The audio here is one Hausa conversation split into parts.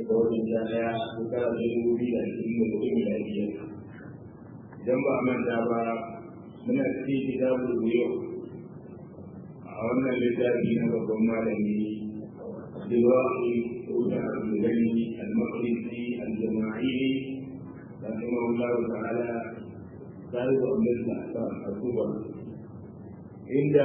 da wajen sha ɗaya shekara ta dubu biyu da ashirin da hudu miladiya idan ba a manta ba muna cikin kitabul buyo a wannan littafi na babban malami Abdulwahi Uda Abdulgani Al-Maqdisi Al-Jama'ili رحمه الله تعالى صاحب النزل الكبرى عند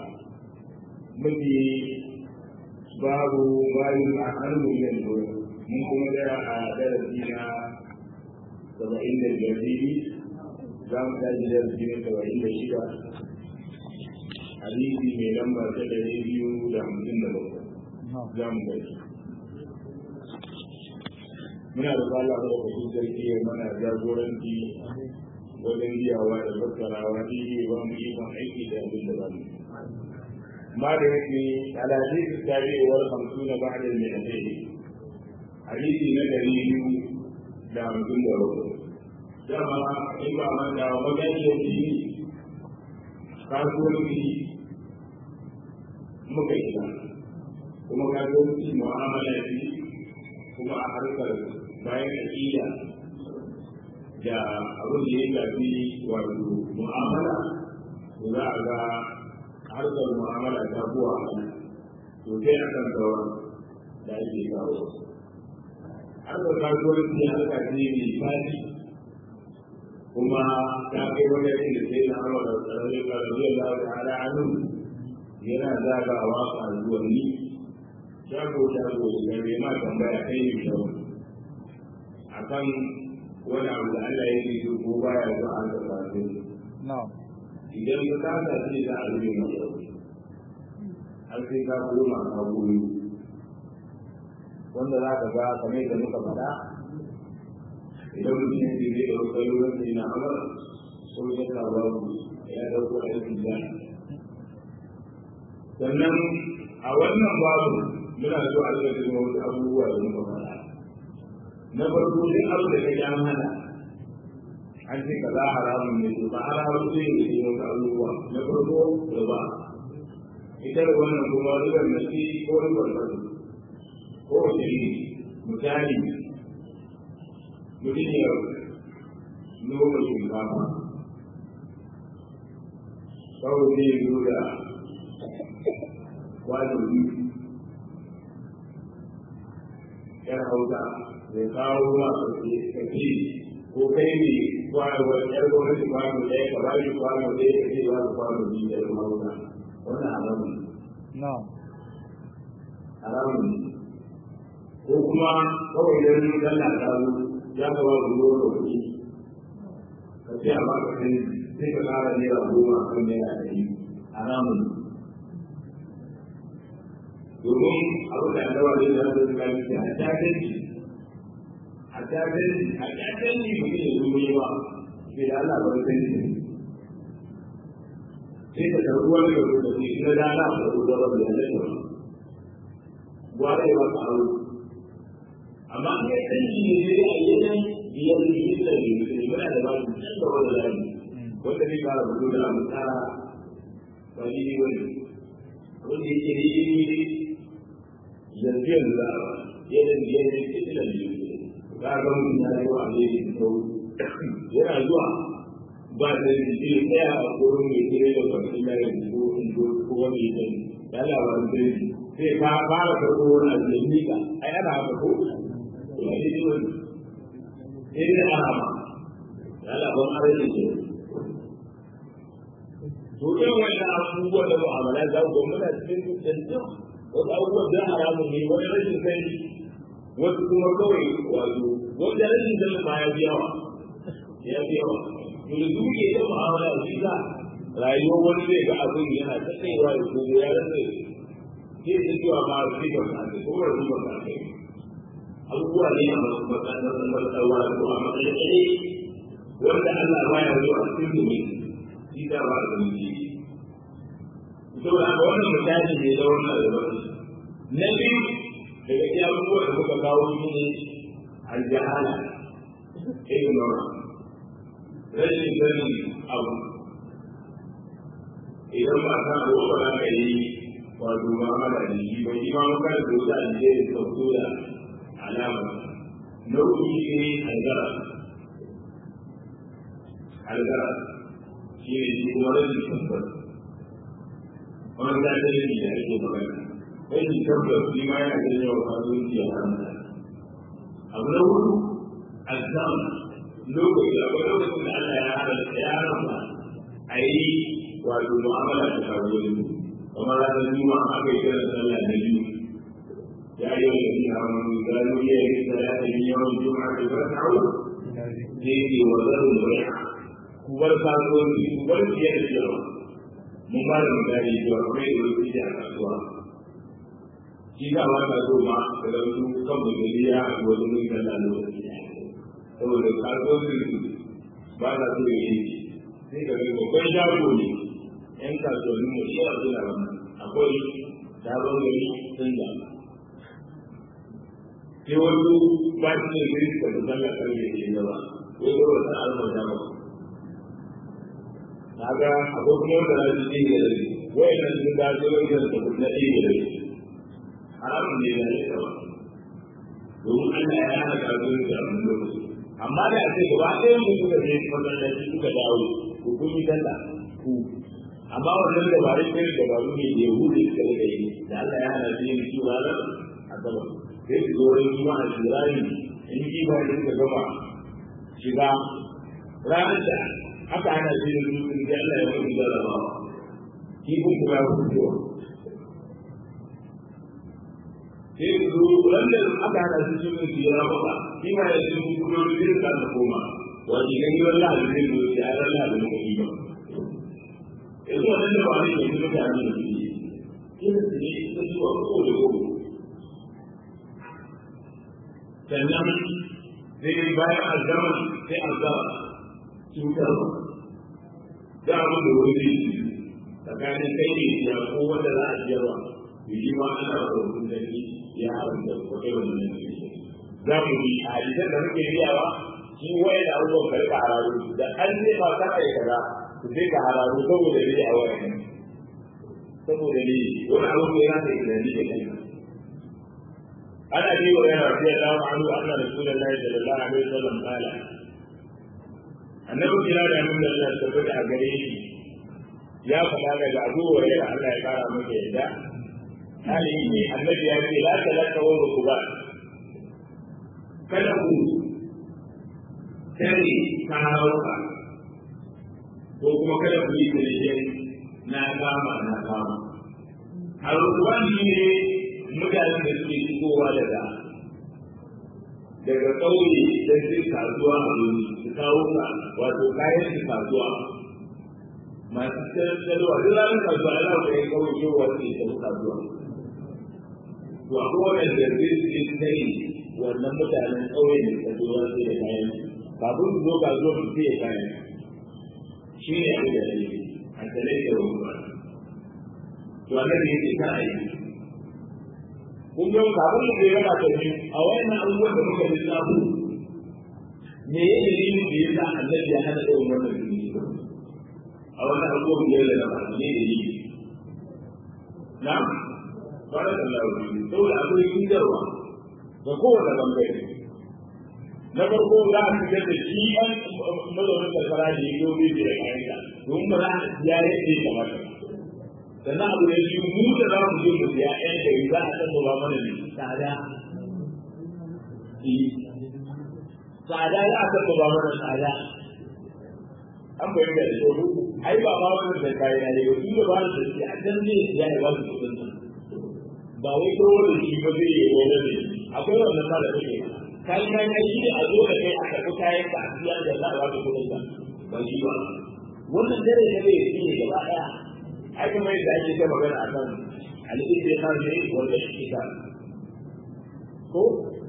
مجي باب ما يفعل من الجوع من كما جاء درسنا سبعين الجزيري زام تاجي درسنا سبعين الشيعة حديثي من لما تدري بيو لحمدين لبقى زام تاجي muna da Allah da wasu sarki ya mana jagoranci wajen biyawa da fassarawa daidai ba mu yi ban aiki da abin da ba mu ma da yake alaji su tare wa hamsu na ba da mai alheri hadisi na dari biyu da hamsin da bakwai dama in ba man da maganiyar jini kasuwanci muka yi kuma kasuwanci mu'amala ce kuma a harkar bayan aƙida da abin da ya shafi wato mu'amala to za a ga harkar mu'amala ta buwa to sai a kan sauran da ake kawo harkar kasuwanci harka ce mai fadi kuma ta kai wajen da sai na hawa da tsararri kararri da ta hada hannu yana zagawa kasuwanni shago shago da bai ma tambaya kai ne shago akan wani abu da Allah ya yi ko baya zo an da fasu idan ka kasa ce za a rufe mai yau har sai ka koma ka goyi wanda za ka ga kamar da muka faɗa idan mutum ya ce zai ɗauka ruwan sai na amur ko ya ka babu ya ɗauko aikin da sannan a wannan babu muna so a rika jin wasu abubuwa da muka faɗa na farko duk abu da kake an hana an ce ka za haramun ne to ba haramun ne ne ne wasu abubuwa na farko da ba ita da wannan kuma ribar nasi ko ribar nasi ko wace ne misali mutum ya noma shinkafa kawai zai zo da kwano biyu yar hausa mai kawo ma kake ko kai ne kwano yar gwamnati kwano ɗaya ka bashi kwano ɗaya ka ce ba ka kwano biyu da yar hausa wannan haramun no haramun ko kuma kawai da yin sallah ta zo ya ka ba ku ruwa kuɗi ka ce a ba ka kai sai ka ƙara naira goma a kan naira ɗari haramun domin abin da annabawa zai zama da suka yi a takanci a takanci a takanci mutum ya zo yi wa sai da Allah bar kanci sai ka karɓi wani da kuma sai na da Allah ba ku zama da yadda ba gwara ya baka aro amma an kai kanci ne sai a yi nan biyar da yi da yi da yi da ba su can da wani lafi wanda zai fara fito da abu tsara ba ni ne wani wanda yake ne yanzu yanzu za a yadda da yadda ya ce da biyu ka ga mutum ya yi wa ne da sau yana zuwa ba da shi ya tsaya a gurin mai kire da kwanci na yanzu ko in ko ko wani ya ya labarin sai sai ka fara karɓo wani abu da mika ai ana haka ko ya yi wani sai da ana ma ya labarin arziki ke to irin wannan abubuwan da mu'amala za ku muna cikin yanzu wasu abubuwan da haramun ne wani rashin sani wasu kuma kawai wato wanda rashin sani ma ya fi yawa ya fi yawa to da duk ke yin mu'amala shi za rayuwar wani zai ga abin yana ta kaiwa da kogo ya rasa sai ta cewa ma sai ba ka ce ko ba ba ka ce abubuwa ne a matsalar matsalar ko a matsayin wanda Allah ba ya zuwa cikin domin shi da ba da mutum saboda haka wannan misali ne da wannan albarki na biyu daga iya abubuwan da muka kawo shi ne aljahala ignorance rashin sanin abu idan ba ka abu ba za ka yi wato ba mala da shi ba shi ma muka da wata aljiya da sauko da alama nau'i ne algara algara shi ne shi kuma rashin tabbas wani da ta yi da ake magana rashin tabbas shi ma yana ganin yawan kasuwanci a haramta abu na hudu azam lokaci akwai lokacin da Allah ya haramta ya haramta a yi wato mu'amala da kasuwanci kamar ranar juma'a aka yi kiran sallah na biyu يا أيها الذين آمنوا إذا نودي للصلاة من يوم الجمعة فاسعوا فيه وذروا البيع kubar kasuwanci kubar fiye da cewa mun ba da misali cewa kuma yi wani fiye a kasuwa shi ka ba ka so ma da wasu kan mutane ya haɗu wani mun kalla lokaci saboda kasuwancin su ba na so ya yi sai ka ga babban shago ne yan kasuwannin mu shi a suna wannan akwai shagon gari sun da sai wasu ba su ne zai suka da zalla karfe ke gaba ko ko wata alma da ba kaga akwai kuma wanda za su dinga da shi wai nan sun da su wai da su na dinga da shi haramun ne da shi ba domin Allah ya hana ka zo da wannan lokaci amma da ake gaba ɗaya mu suka je masallaci suka dawo ku kun yi sallah ku amma wannan dabarun ne dabaru ne da yahudu suka rika yi da Allah ya hana su yin su ranar asabar sai su zo wani kuma a shirari in ji ba da suka gama shiga ranar da aka hana shi da dutsen da Allah ya wani jarrabawa kifin kuma ya fito sai su zo wanda aka hana shi shi ne ya raba shi ma ya ce mu kuma da zai ka koma wani gani wani lahadi zai zo ya ran lahadi ne kai ba yanzu wannan da ba ne ke mutane da shi kin su ne su zuwa ko da ko sannan sai bayan azaman sai azaba cutarwa da abu da wani tsakanin kai ne ya ko wanda za a jiyarwa yi ma ana da wani zaki ya haramta ko kai wani nan ne za mu yi a hadisan da muke biyawa shi waye da abubuwan ka rika hararu da an ce ba ta ai kaza ku sai ka hararu saboda ne a wayan saboda ne wani abu da yana da ilimi da kai عن ابي هريره رضي الله عنه ان رسول الله صلى الله عليه وسلم قال annabi kira da mun da tabbata a gare shi ya faɗa daga abu hurairah Allah ya kara maka yadda hali ne annabi ya ce la talaka wa rukuba kada ku tare karawuka ko kuma kada ku yi tare na kama na kama a rukuban ne mutanen da suke shigowa daga daga ƙauye da su kasuwa a wuri su kawo ka wato kayan su kasuwa masu tattalwa duk ranar kasuwa ana da ya kawo shigowa su ke tafi kasuwa to a kowane da zai su yi sai wannan mutanen ƙauye da suka zo wasu da kayan kafin su zo kasuwa su fiye kayan shi ne abin da ya yi a tare da wani to annabi ya ce ka a yi kun ga kafin mu yana da ni a wayannan abubuwan da muka lissafu me ya yi ne da yasa annabi ya hana da wannan dini a wannan abubuwan da ya da ne da ni na fara da lauri saboda akwai kindarwa ga kowane bangare na farko za a fitar da shi an mazaunin karkara da ya gobe da ya kayan domin ba za a ya yadda ya kamata sannan abu da shi mu da za mu je mu siya ɗan gari za a san ba mana ne tsada tsada za a san ba mana tsada an bayyana da shi ai ba ma wannan da kai na ne wasu da ba da shi a can ne ya yi wasu kudin nan ba wai ko wani shi ba zai yi wani ne akwai wannan sa da kake kai kai kai shi ne a zo da kai a karɓi kayan ka a siya da za a ba da kudin nan ba shi ba wannan dare ne ne shi ne gaba ɗaya ai kuma yadda ake ta magana a kan al'istikar ne wanda istikar ko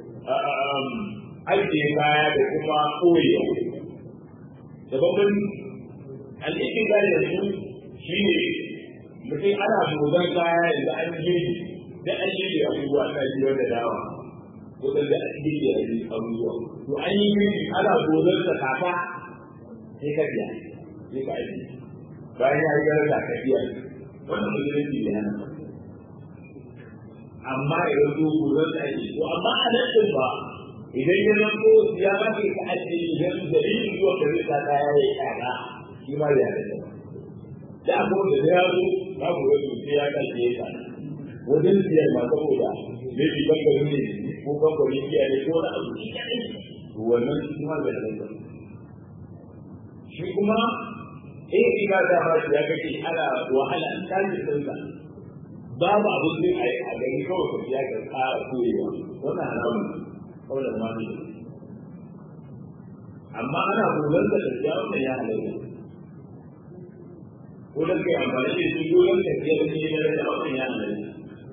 ajiye kaya da kuma koyewa da babban al'istikar da su shi ne mutum ana shugaban kaya yanzu an girki da an yi abubuwa ana ji wanda dawa ko da da an girki a yi abubuwa to an yi girki ana gozar da kaka sai ka biya sai ka aiki bayan ya yi gara da ka biya wannan musulunci da yana amma idan su gozar da aiki to amma a nan ba idan ya zanto ya ba ka ka ajiye idan dalilin zuwa da zai sa kaya ya kaga shi ma ya da da abu da ya zo ba ku ga sai ya kace ya kana wajen siyar ma saboda ne bi bangaren ne ko bangaren kiyaye ne ko na abu wannan shi ma ya da shi kuma in ina da ba ya kake ana wahala an kaji sunka babu abin zai a yi a gani kawai ka ya ka kara koyewa wannan haramun kawai da mani amma ana gogon da tafiya wannan ya halatta ko da kai amfani da shi gogon tafiya da ne da wannan ya halatta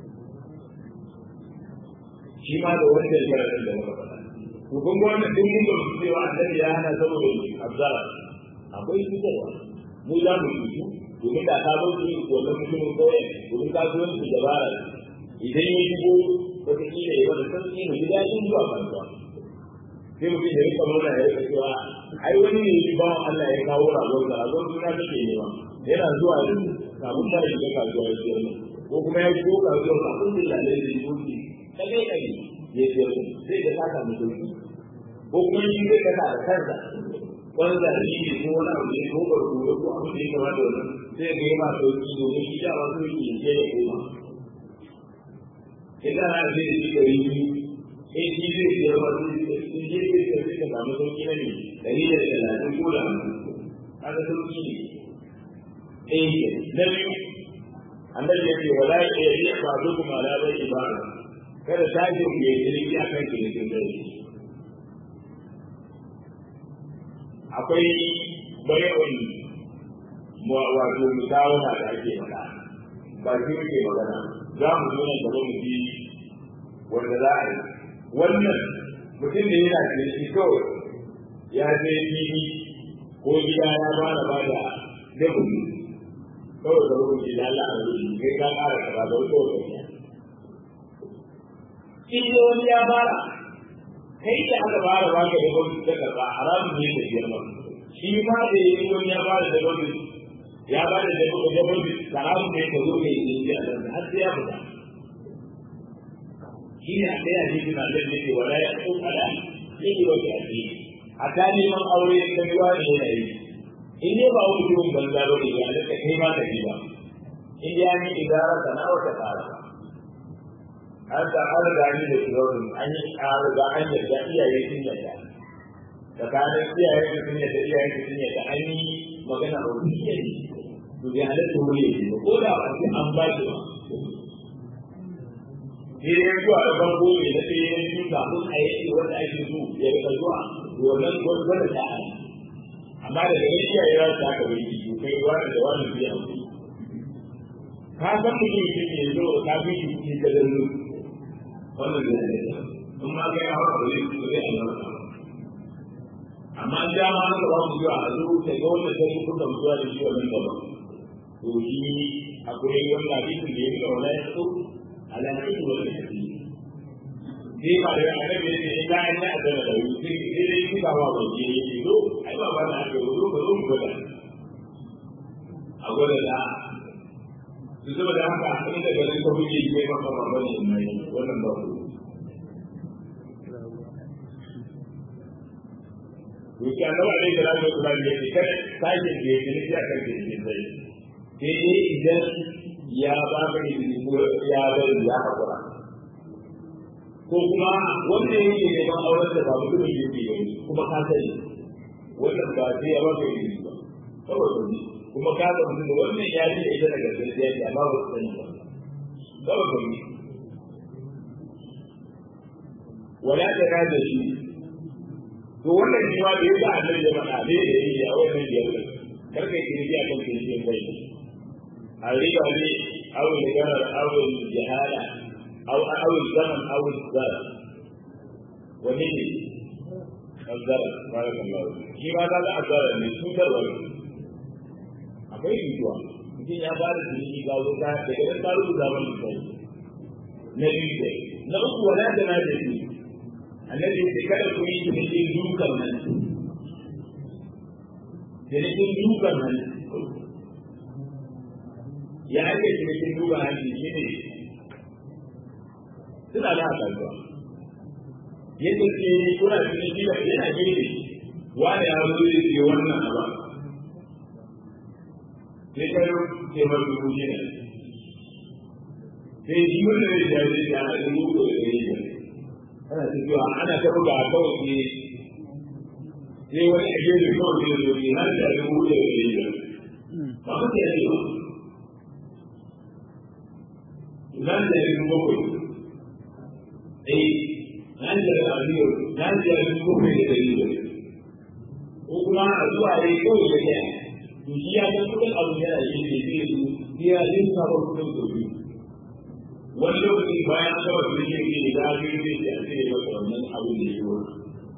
shi ma da wanda ya gara da muka faɗa to kun ga wannan duk mun ga cewa annabi ya hana saboda abzara akwai cutarwa mu za mu cutu domin da ka bar su wannan mutumin kawai domin ka zo su dabara idan ya shigo wata kila ya wata sauki mu ji daɗin zuwa kasuwa sai mutum ya rika nuna ya rika cewa ai wani ne shi bawan Allah ya kawo ragon da ragon suna take nema yana zuwa da kafin ma ya shiga kasuwa ya siyar mu ko kuma ya shigo kasuwa kafin da lalai da ya wuce ta kai kai ya siyar mu sai da saka mu sauki ko kuma shi zai kasa da kansa wanda da shi ne ko wani abu ne ko barko ko abu ne kamar da wannan sai ga yana sauki domin shi da wasu yake je da koma idan ana zai da shi gari biyu sai shi zai siyar wasu sun je zai siyar sai ka samu sauki na ne dari da talatin ko da haka sauki ne ɗaya na biyu annabi ya ce wala ya yi ba su kuma ala bai ibada kada ta ji ku yi jirgi a kan kirikin dare akwai bayan wato musawara da ake faɗa ba shi muke magana za mu zo nan gaba mu ji wanda za a yi wannan mutum da yana da shi kawai ya je fili ko gida ya ba da ba da dabu kawai da rubuci da Allah a rubuci kai ka ƙara ka ba da wata wata ne in wani ya fara kai da aka fara ba ka dabu da karɓa haramun ne da biyar ba shi ma da yi wani ya fara dabu ya ba da dabu da dabu haramun ne ka zo kai ne da Allah har sai ya fita shi ne a kai a cikin Allah ne ke wala ya ko ala sai ki wata ake a ta neman aure da ruwa ne yana yi in dai ba wani mutum banza ba ne ya da kai ma ka ba in ya ni idara sana wata fara an ta an riga ni da shirin an yi an riga an yarda iyaye sun yarda tsakanin iyaye sun yarda iyaye sun yarda an yi magana a wani iyaye to bai halatta wuri ne ko da ba sai an ba shi ba sai ya zuwa da farko ne na sai ya yi kafin a yi wanda ake so ya rika zuwa wannan gwada ta amma da gani iyaye za su haka bai yi kai wani da wani biya ka san mutum shi ne zo ka fi shi cikin kadallu wannan da ne in ma kai hawa ba zai so zai Allah amma da ma haka ba mu zuwa a zo ta ga wannan sai ku da zuwa da shi wannan gaba to shi akwai wannan hadisin da yake wala ya so ala hadisin wal hadisi sai ba da annabi ne ya ga an ya da da wuri sai dai shi ba ba ba ji ne do ai ba ba na ga zo ka zo mu gwada a gwada da su zama da haka in da garin ka buge ke maka ba ba ne mai wannan ba ku Wuce an zama alai da ranar kula da yake kada sake da yake nufi a kan jirgin zai. Sai dai idan ya ba ka izini ko ya bari ya haƙura. Ko kuma wanda yake neman auren da ba mutumin yake gani kuma ka sani wannan ba sai ya ba ka izini ba. Saboda ne kuma ka ga mutum da wannan ya ji da ita daga gaskiya ce amma ba su sani ba. Saboda ne. Wala ta rada shi to wannan shi ma da yasa annabi ya faɗa ne da yake a wannan biyar da karka yi kirki a kan kirki bai a riba ne awul garar awul jahala aw awul zaman awul zara wani ne azara barakallahu shi ma da ga azara ne cutarwa ne akwai mutuwa mutum ya ba da jini ga zo ka daga nan ta rubuta zaman sai na biyu na uku wala da na da shi annabi sai kada ku yi cikin dukan nan cikin dukan nan ya ake cikin dukan nan shi ne suna da haka zuwa yadda ke kuna cikin gida yana gefe wani ya zo ya ce wannan ba sai ka yi ce mai dubu shida sai shi wanda ya ce ya ce ya ce dubu da ɗari biyar ana tafiya ana ta buga kawai ne sai wani a gefe kawai ne zo ne har da dubu da ɗari biyar ba ka ce ya ce ba nan da dubu bakwai eh nan da aliyu nan da dubu bakwai da ɗari biyar ko kuma a zuwa ya kawai ya ce to shi ya ga kudin abu yana yi ne zai su ya zai saba kudin sau biyu wani lokaci bayan an gaba kudin yin ne da ake yi zai ce a cire masa wannan abu da ya wani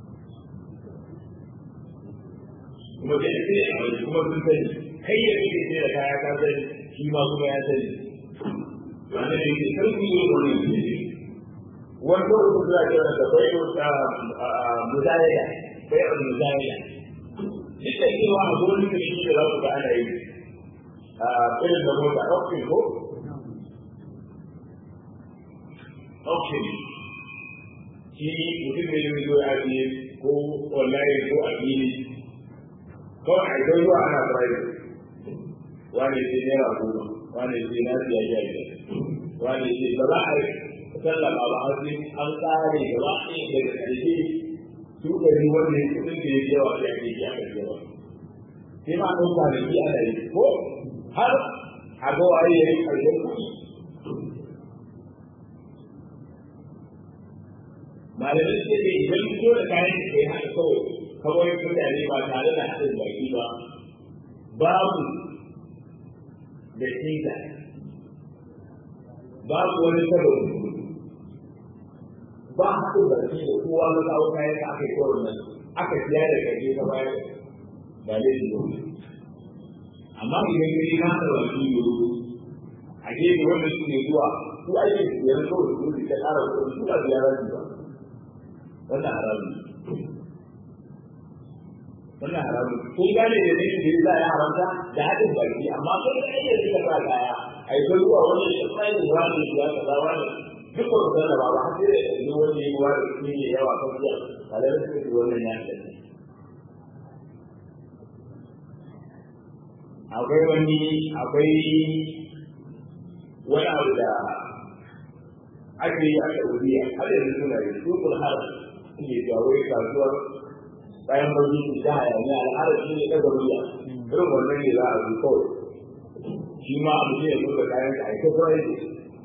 kuma da ya ce a wani kuma sun sani kai ya ce ce da kaya ka sani shi ma kuma ya sani wanda ne ke sarki yi wani ne wani lokaci za a kira da bai muzayya bai muzayya duk da cewa a gurin da shi da za ku ga ana yi a irin da mota auction ko auction shi mutum ne zai zo ya biye ko online ko a fili kawai a idan zuwa ana private wani ce naira goma wani ce na siya ya yi wani ce ba za a sallama ba har sai an tsare gaba ɗaya daga ƙarshe su ɗari wanda ya kudin da ya je wa ya ke ya ka yawa sai ma ɗan kwanaki ana yi ko har a ga waye ya yi ƙarshen kuɗi malamai ce ne idan fito da kayan da kai haka kawai kawai mutane ba tare da haɗin baki ba babu da shaida babu wani sababi ba haɗin baki da kowa na kawo kayan da aka yi kawai nan aka siya da kaje ka bayar ba zai yi ba amma idan ka yi nasa baki ne a gefe wanda su ne zuwa su ake siyar kawai su ne ka ƙara kuɗi su ba biya rashi ba wannan haramun wannan haramun kun gane da ne da za a haramta da haɗin baki amma kai da ake rika sa kaya a yi zuwa wani shi tsayin wani ya kaza wani duk ba su da ba har sai da yanzu wani ya yi wani shi ne yawa kan biya ba da su ne wannan ya ce akwai wani akwai wani abu da ake yi a Saudiya har yanzu suna yi su har suke jawo kasuwar bayan bauchi su ta hayaniya al'adar shi ne ɗaga ruwa irin wannan ne za a zo kawai shi ma abu ne ya zo da kayan ka aika kawai ne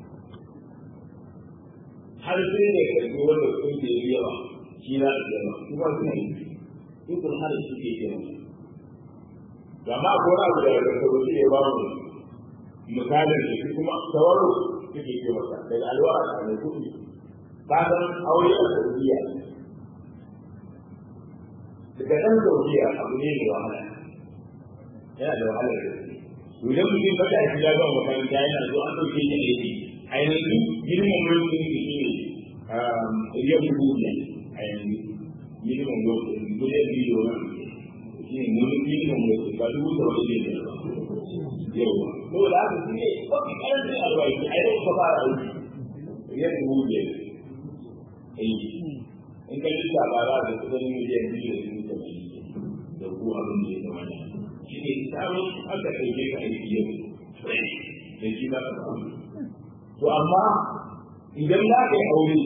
har sai ne ka zo wanda kun ke yi yawa shi za a zama shi ma suna yi ikon har shi ke yi yawa amma ko na abu da ya zaka wuce ya ba mu misalin da shi kuma tawaro suke ce masa daga alwara a mai kuɗi ka san aure a saudiya daga ɗan saudiya abu ne mai wahala yana da wahala da su idan mutum ba ta shiga zuwa makaranta yana zuwa an ɗauke shi aiki a yanzu minimum wage ɗin shi ne riyar dubu ne a yanzu minimum wage miliyan biyu na shi ne minimum wage ba dubu da wani ne ba yawa ko da haka shi ne mafi ƙarancin albashi a yau ka fara aiki riyar dubu ne in ka lissa ba za ka kusan miliyan biyu da dubu da ku abin da ya zama ne shi ne samun aka ɗauke ka aiki yau da shi za ka samu to amma idan za ka yi aure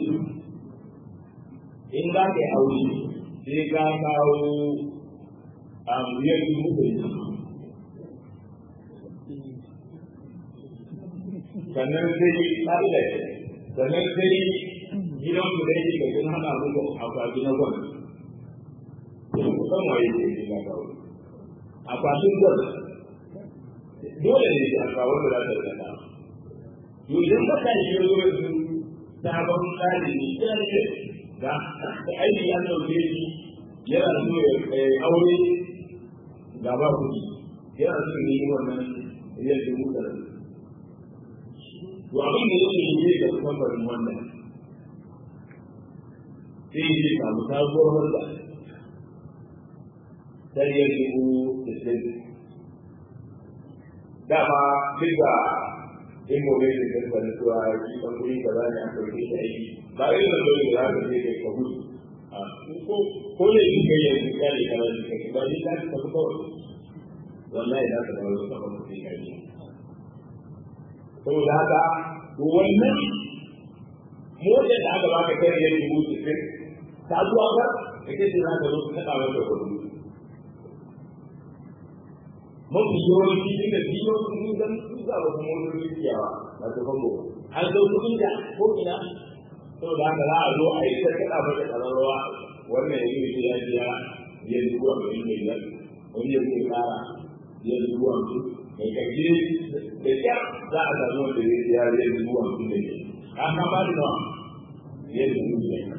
in za ka yi aure sai ka kawo a miliyan dubu da sannan sai ƙa'ida sannan sai gidan ku da yake gajin hana muku akwati na gwal kusan waye ke yi na kawo akwatin gwal dole ne a kawo da za ta zata to idan ka kan yi zo yanzu sabon tsari ne ya ne da aiki an dauke shi yana so ya aure da ba kuɗi yana so ya yi wannan riyar dubu ɗari to abin da yake yi ga kamfanin wannan sai yi samu sabuwar wanda sariyar dubu da sai dama duk da in gobe da kan bani cewa shi ban kuri da za ne an ɗauke shi aiki ba irin da dole da za ka je kai ka gudu ko ko ne in kai yanzu ka ne kana da kai ba ni za ka tafi kawai wallahi za ka dawo ka ba kai kai saboda haka wannan motar da aka baka kai ne dubu sittin ta zuwa ba kake ce za ka zo ka kada mata kuɗi mafi yawanci inda biyo sun zan su za ba kuma wani rikiyawa ba ta fango an zo kuɗin da ko ina saboda haka za a zo a yi ta kada mata ƙararrawa wannan ya yi ya biya ya dubu a ɗari mai biyar wani ya zai ƙara ya dubu a mutu mai kaje da kyar za a samu wanda ya biya ya dubu a mutu da ke an kama da nawa ya dubu da ya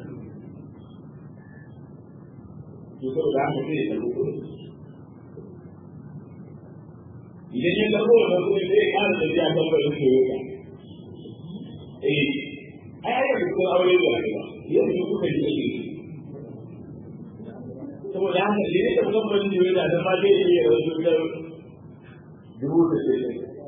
to saboda haka sai ya tafi kuɗi idan ya karbo wannan kuɗi sai ya ƙara tafiya kan barin toyota eh ai ai da kuma aure da rayuwa yanzu kuka ji ake saboda haka ne da kamfanin toyota da ma zai iya wasu da dubu da ke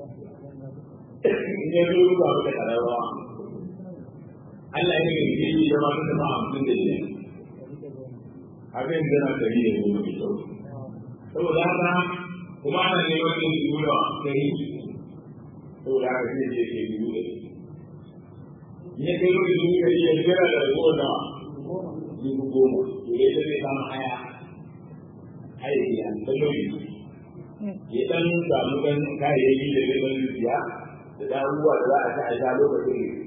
in ya zo ba da karawa Allah ya yi yi da ma da ma hamsin da shi abin da na tari da mu mai kyau saboda haka kuma ana neman yin dubu da kai saboda haka sai je ke dubu da ya kai wani dubu da ya jira da ragowar da dubu goma to ya zai kama haya aiki a tsalloyi ya dan samu dan kayayyaki da zai dan siya da da abubuwa da za a ta aisha lokacin ne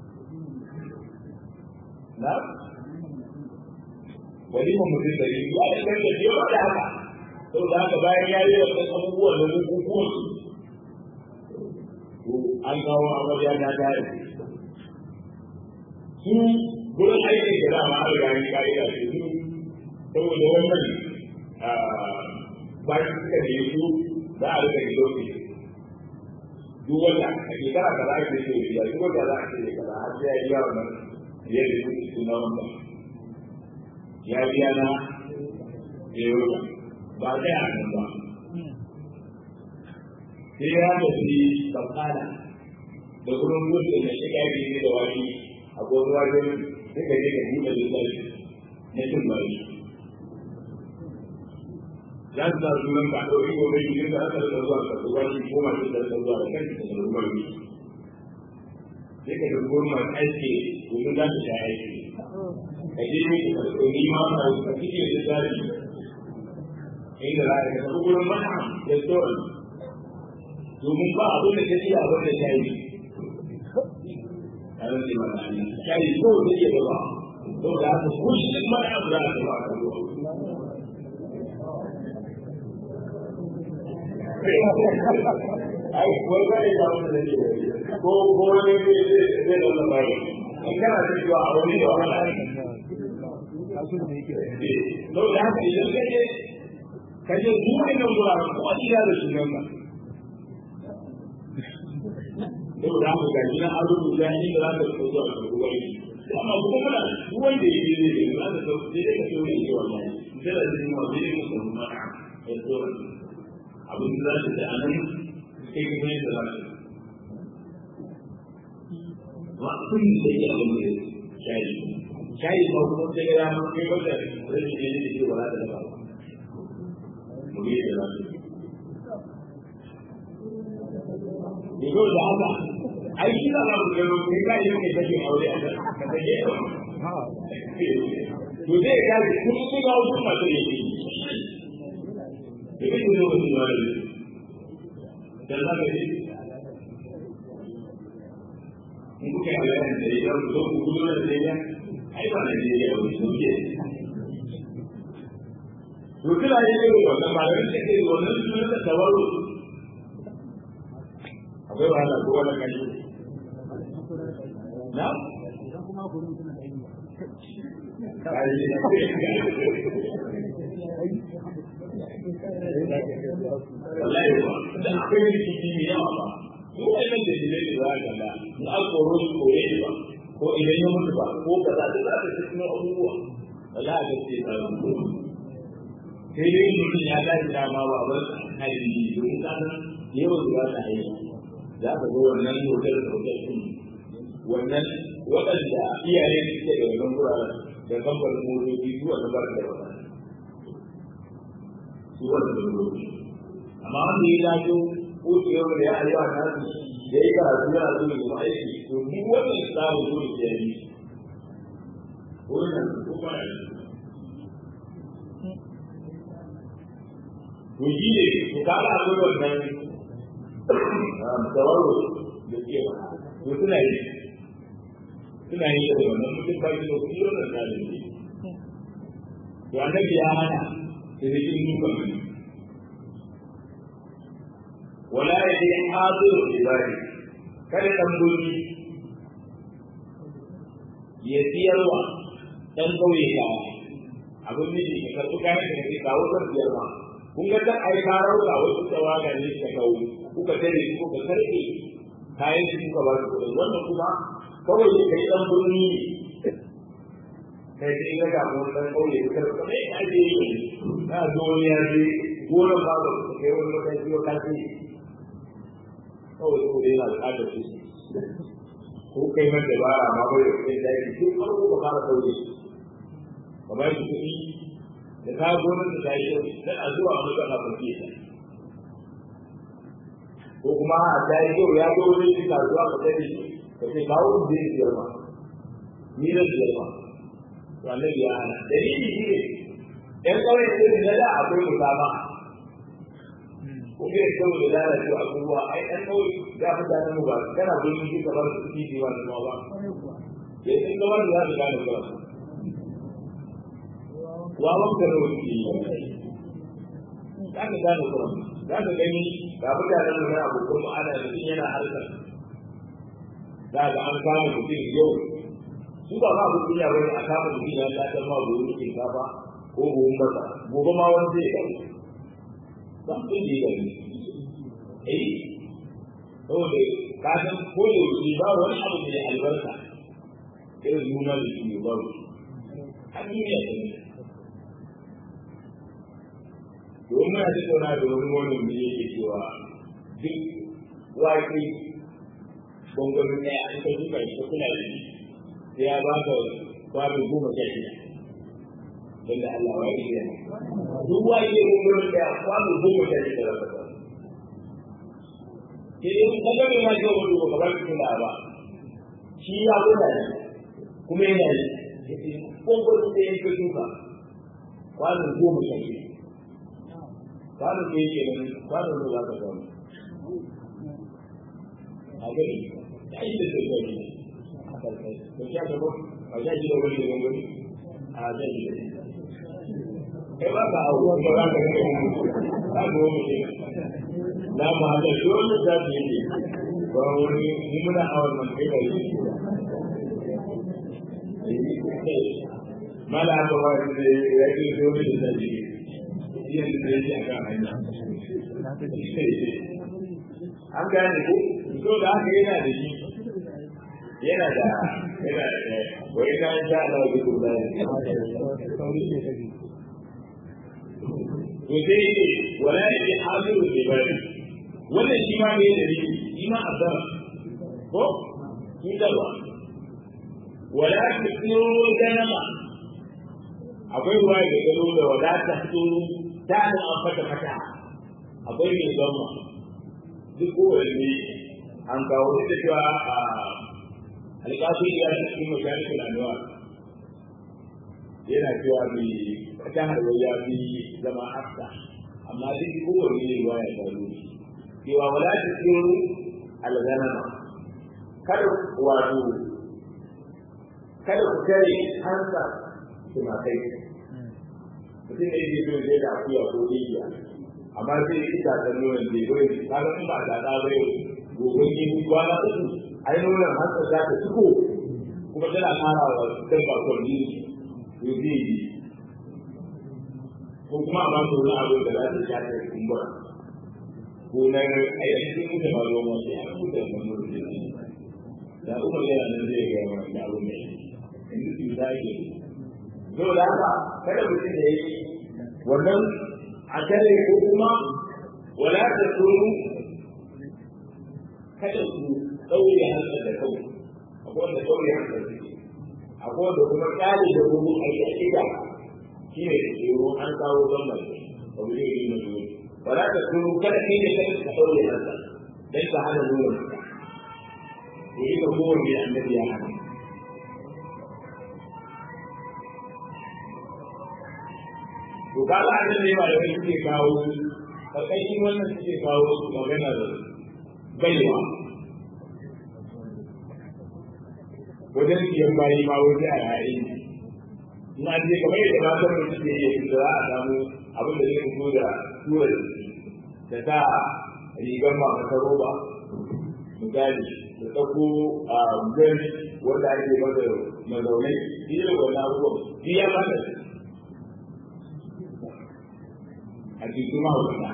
na wani mun mutum da yi ya da kan da yawa da haka saboda haka bayan ya yi wasu abubuwa da bukukuwan to an kawo amarya ta tare su gurin aikin da dama an riga ni ka'ida ce su saboda wannan bayan suka ne su za a rika gido ne duk wanda a shekara kaza ake ce ya duk wanda za a ce kaza har sai ya biya wannan ya da su suna wanda ya biya na eroga ba zai a nan ba sai ya tafi bakala da gurin gudu da shiga biyu da wani a gobe wajen suka je ka buɗe lissafi na cin bari za su sa sunan ka ɗauki gobe yi da aka rika zuwa ka zuwa shi ko masu da rika zuwa da kan da rubar yi sai ka ga goma aiki domin za su sha aiki ka je ne ka ɗauki ma ka ka kike da tsari inda za ka tafi gurin mana da tsoron domin ba abin da ka ci abin da ta yi a rage mana shayi ko da iya ba saboda haka kullum mana abu za a tafi a kan ai wai ba ne da wani da ko ko ne zai zai da labari in kana da cewa a wani da wahala kasu da yake to da haka idan kaje kaje duk wannan guraren ko iya da shi nan to da haka ga gina an rubuta ni da za ka so zuwa ga ruwai amma kuma kana duk wanda yake ne da za ka so sai ka so ne wallahi sai da zai mu zai mu san ma a tsoron abin da za ta anan kai kuma yadda za ta ba kun da ya abin da shayi shayi ba kuma sai ya ma kai wanda rashin ne da ke wala da ba mu yi da za Digo da haka, ai shi da babu gano kai ka yi mai take aure a kan ka take to zai ka ji kun su ga wasu masu ne ke Dike ku zo wasu ba ne. Da za ka ji in kuka yi bayanin da ya zo ku gudu da da ya ai ba na je ya wani su ke. To kila yi ne wannan malamin da ke wannan sunan da tawaru akwai wahala ko wani kashi na wallahi ba da akwai rikici mai yawa ba ko wannan da jilai da za ka ga na alkoro shi kore shi ba ko idan ya mutu ba ko kaza da za ka cikin abubuwa wallahi ga ce ta sai dai mutum ya dace dama ba ba hadisi domin kasan yawan zuwa ta hanyar za ka ga wannan hotel da hotel ɗin wannan waɗanda iyaye suke da wannan guraren da kamfanin motoci su wanda ba da wata su wanda da motoci amma wanda ya lafiyo ko su yau da ya ayyuka na su ya yi karatu yana zuwa da aiki to duk wannan tsarin dole ya yi wannan ko ba ya to shi ne to kaga akwai wannan tawarro da ke ba to suna yi suna yi da wannan mutum ba shi da kuɗi wannan tsarin ne to annabi ya hana da zikin dukan ne wala ya je hadiru ibadi kada dan gurbi ya siyarwa dan kauye ka abin da ke karɓi kayan da ke kawo zan biyar ma kun ga ta ai ka rauka wasu tawaga ne ka kawo kuka tare ku ka karɓe kayan da kuka ba su kuɗin wannan kuma kawai da kai dan gurbi kai sai ga ga mun dan kauye ka karɓi ne a je na zo ya je gonan ba ba kai wani lokaci ko kace kawai ko dai yana buƙatar su ko kai man da ba ma bai da kai da shi duk farko ka fara sauke ka ba shi kuɗi da ka gonar da tayi da a zuwa wani kana farke ta ko kuma a tayi yau ya zo wani shi zuwa ka tare shi ka ce kawo da zai biyar ma ni da biyar ma to annabi ya hana dalili shi ne ɗan ƙauye ne da da akwai musama kuma ya kawo da lalace abubuwa ai ɗan kawai ya fi gane mu ba kana gurin shi kamar su ci ji wa da ba ya yi ɗan kawai da za su gane ba wa wanka da wani ke yi za ka gane kuma za ka gani ga mutanen mu na abokan mu ana mutum yana harkar za ka an kama mutum yau su ba ma abin duniya bane a kama mutum ya ta ma buhun shinkafa ko buhun masa gobe ma wani zai kai ba su ne da ni eh saboda ka san ko da yake ba wani abu da albarka irin nuna da shi ba su a duniya ta ne domin muna tattauna da wani wani da yake cewa duk waƙi gwangwani ɗaya an ka duka shi kuna da shi sai ya ba ka babin goma sha shida wanda Allah ya yi da duk wani ne gwangwani ɗaya babin goma sha shida za ka ba sai dai kun kaga mai mashi wani ba kamar su tuna ba shi ya kuna ne kuma yana yi gwangwani ɗaya ka duka kwanin goma sha shida kwanin ɗaya ke nan kwanin da za ka samu a gani ya yi da sai gani a karkai to sha ga ba a sha shi da wani da gani a sha shi da kai ba ka hau kuma za ka kai mu ka ga wani ne na ma da dole za ta yi ba wani mu muna awal man kai da yi mala ba ba da ya yi dole da zai yi yin da yake a kan hanya an gane ko so da haka yana da shi yana da yana da wai na sha Allah bi kuma to sai yake wala yake hadiru bi bari wannan shi ma bai da shi shi ma azara ko shi da ba wala tusiru ganama akwai ruwa da gado da wala ta tsuru ta an fata fata akwai mai zama duk kowanne an kawo da cewa a alƙafi ya da cikin masharikul anwa yana cewa mai wata harwa ya fi zama hafsa amma duk kowanne ne ruwa ya faru cewa wala ta tsiru alganama kada wato kada ku kare hansa tumakai mutum ne yake so ya da akuya ko rijiya amma zai yi tasar nonon da ya kaga in ba ta da ba yau gobe ne ku kwana uku ai nonon hansa za ta ciko kuma tana kara wa dan ba kwalli to zai yi ko kuma a ba ta wani abu da za ta sha ta kumbura ko na ai an ce mutum ba ruwan wasu ya mutum ba mu da da umar yana nan zai ga wani da abu mai inda su da ke zo da haka kada mutum da yake wannan a tare ko kuma wala ta tsoro kada ku ɗaure hankali da kawai akwai wanda ɗaure hankali suke akwai wanda kuma kyale da gudu a yi a ida shi ne da tsoro an kawo zamban ba mu zai yi na zuwa ba za ka turu kada kai da kai ka ɗaure nasa dan ka hana nuna maka to ita kowanne annabi ya hana to kaga annan ne malamai suke kawo karkashin wannan suke kawo su magana da baiwa wajen siyan bayi ma waje a yayin na je kamar yadda na san mutum ke yi da za a samu abin da zai fito da tura da ta rigar ma ta roba misali da tsako a gani wanda ake masa mazaunai shi ne wannan abubuwan shi ya mata a cikin mahaukata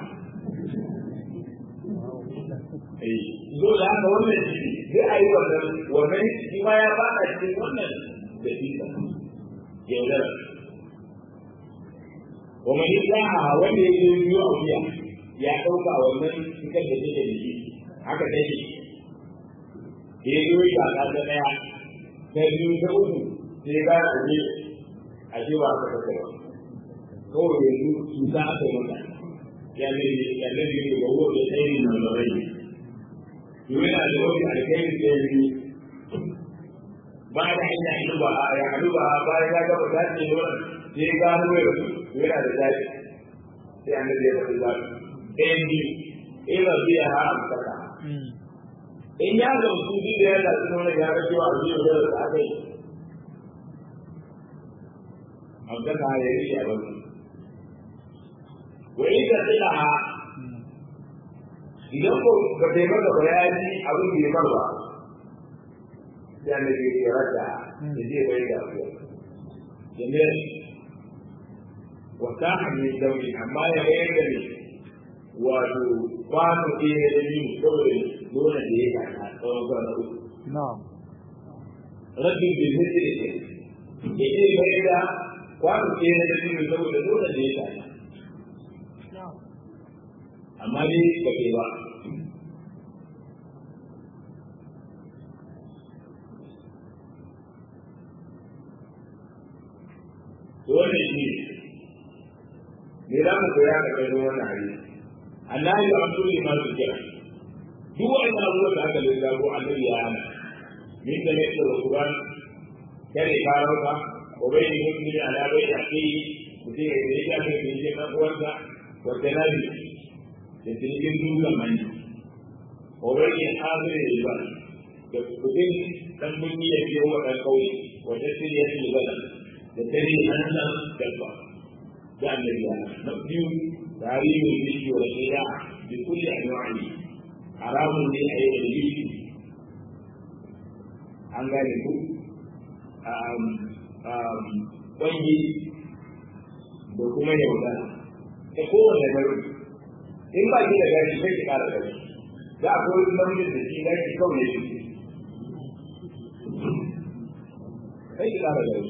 zo da haka wannan shi zai a yi wannan wannan shi ma ya fada cikin wannan da fita yaudara wa mai islaha wanda ya yi biyu a wuya ya ɗauka wannan cikar da take da shi haka ta shi ya yi yi ba ta ɗaya ta biyu ta uku sai ga a je a ce ba ka kasa ba kawai yanzu cuta aka yi mata ya ne ya ne ne ga wuwa da tsayin nan da rai yana da wani alkhairi da ya yi ba da hanya hannu ba ya hannu ba bayan ya gaba ta ce wannan sai ga hannu ya yana da zafi sai annabi ya faɗi zafi ɗayan biyu ina biya ha amsaka in ya ga su bi da yana cikin wani ya rage wa biyu da da aka yi amsaka ya yi a wani wa ita tsila idan ko ba ta yi maka bayani abin da ya bar ba ya ne ke ya rata da zai bai da abu ya ne wata hanyar dauri amma ya bayar da ne wato kwano ke ya da biyu saboda nuna da ya kasa tsawon kwana uku rabin bai zai da ke ya ce bayar da kwano ke ya da biyu saboda nuna da ya kasa amma dai ba ke ba wannan shi ne za mu koya da kai wannan hadisi Allah ya amsu ne ma su kira duk wani abubuwan da aka lissafo annabi ya hana min da ne da Qur'an kare karauka ko bai yi mutum ala bai da kai mutum ya yi da kai ne na uwarsa wa tanabi da cikin dukkan mani ko bai yi hazire ba da kudin dan mun yi ya wa dan kauye wa tasiriyatu balad da tare hannun dabba da annabi ya na biyu tarihi bishi wa shida bi kulli anwa'i haramun ne a yi bishi an gane ku kwanyi da kuma yaudara ta kowane gari in ba ki da gari sai ki kara gari za a koyi namijin da shi gari kawai ya shi sai ki kara gari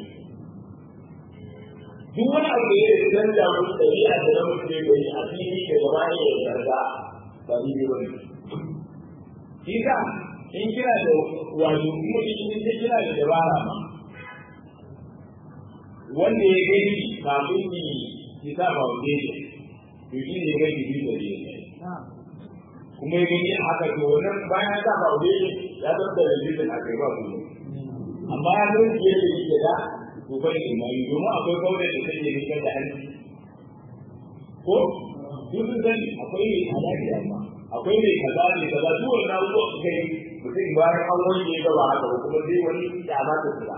duk wani abu da ya canza musu ɗabi'a da na mutum ya gani a fili da gaba ne ya yarda ba ni ne wani. Shi ka in kira da wato kuma in kira da dabara ma wanda ya gani kafin ni ki sa foundation to shi ne ya gani bi da ne kuma ya gani haka to wannan bayan sa foundation ya zama da dalilin a kai ba kuma amma ya zama da yake da to bai imani domin akwai kawai da take rikar da hanci ko duk sun sani akwai mai halaki amma akwai mai kaza mai kaza duk wannan abubuwa su kai mutum bayan an wani ya gaba haka ba kuma sai wani kyama ta tsira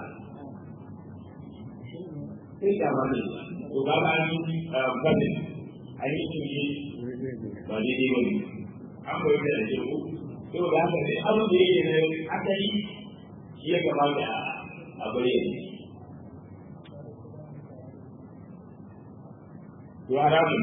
sai kyama ne to ga ba an gane an yi cinye ba daidai ba ne an koyi da ake ku saboda haka ne abin da yake da asali shi ya kamata a bayyana to haramun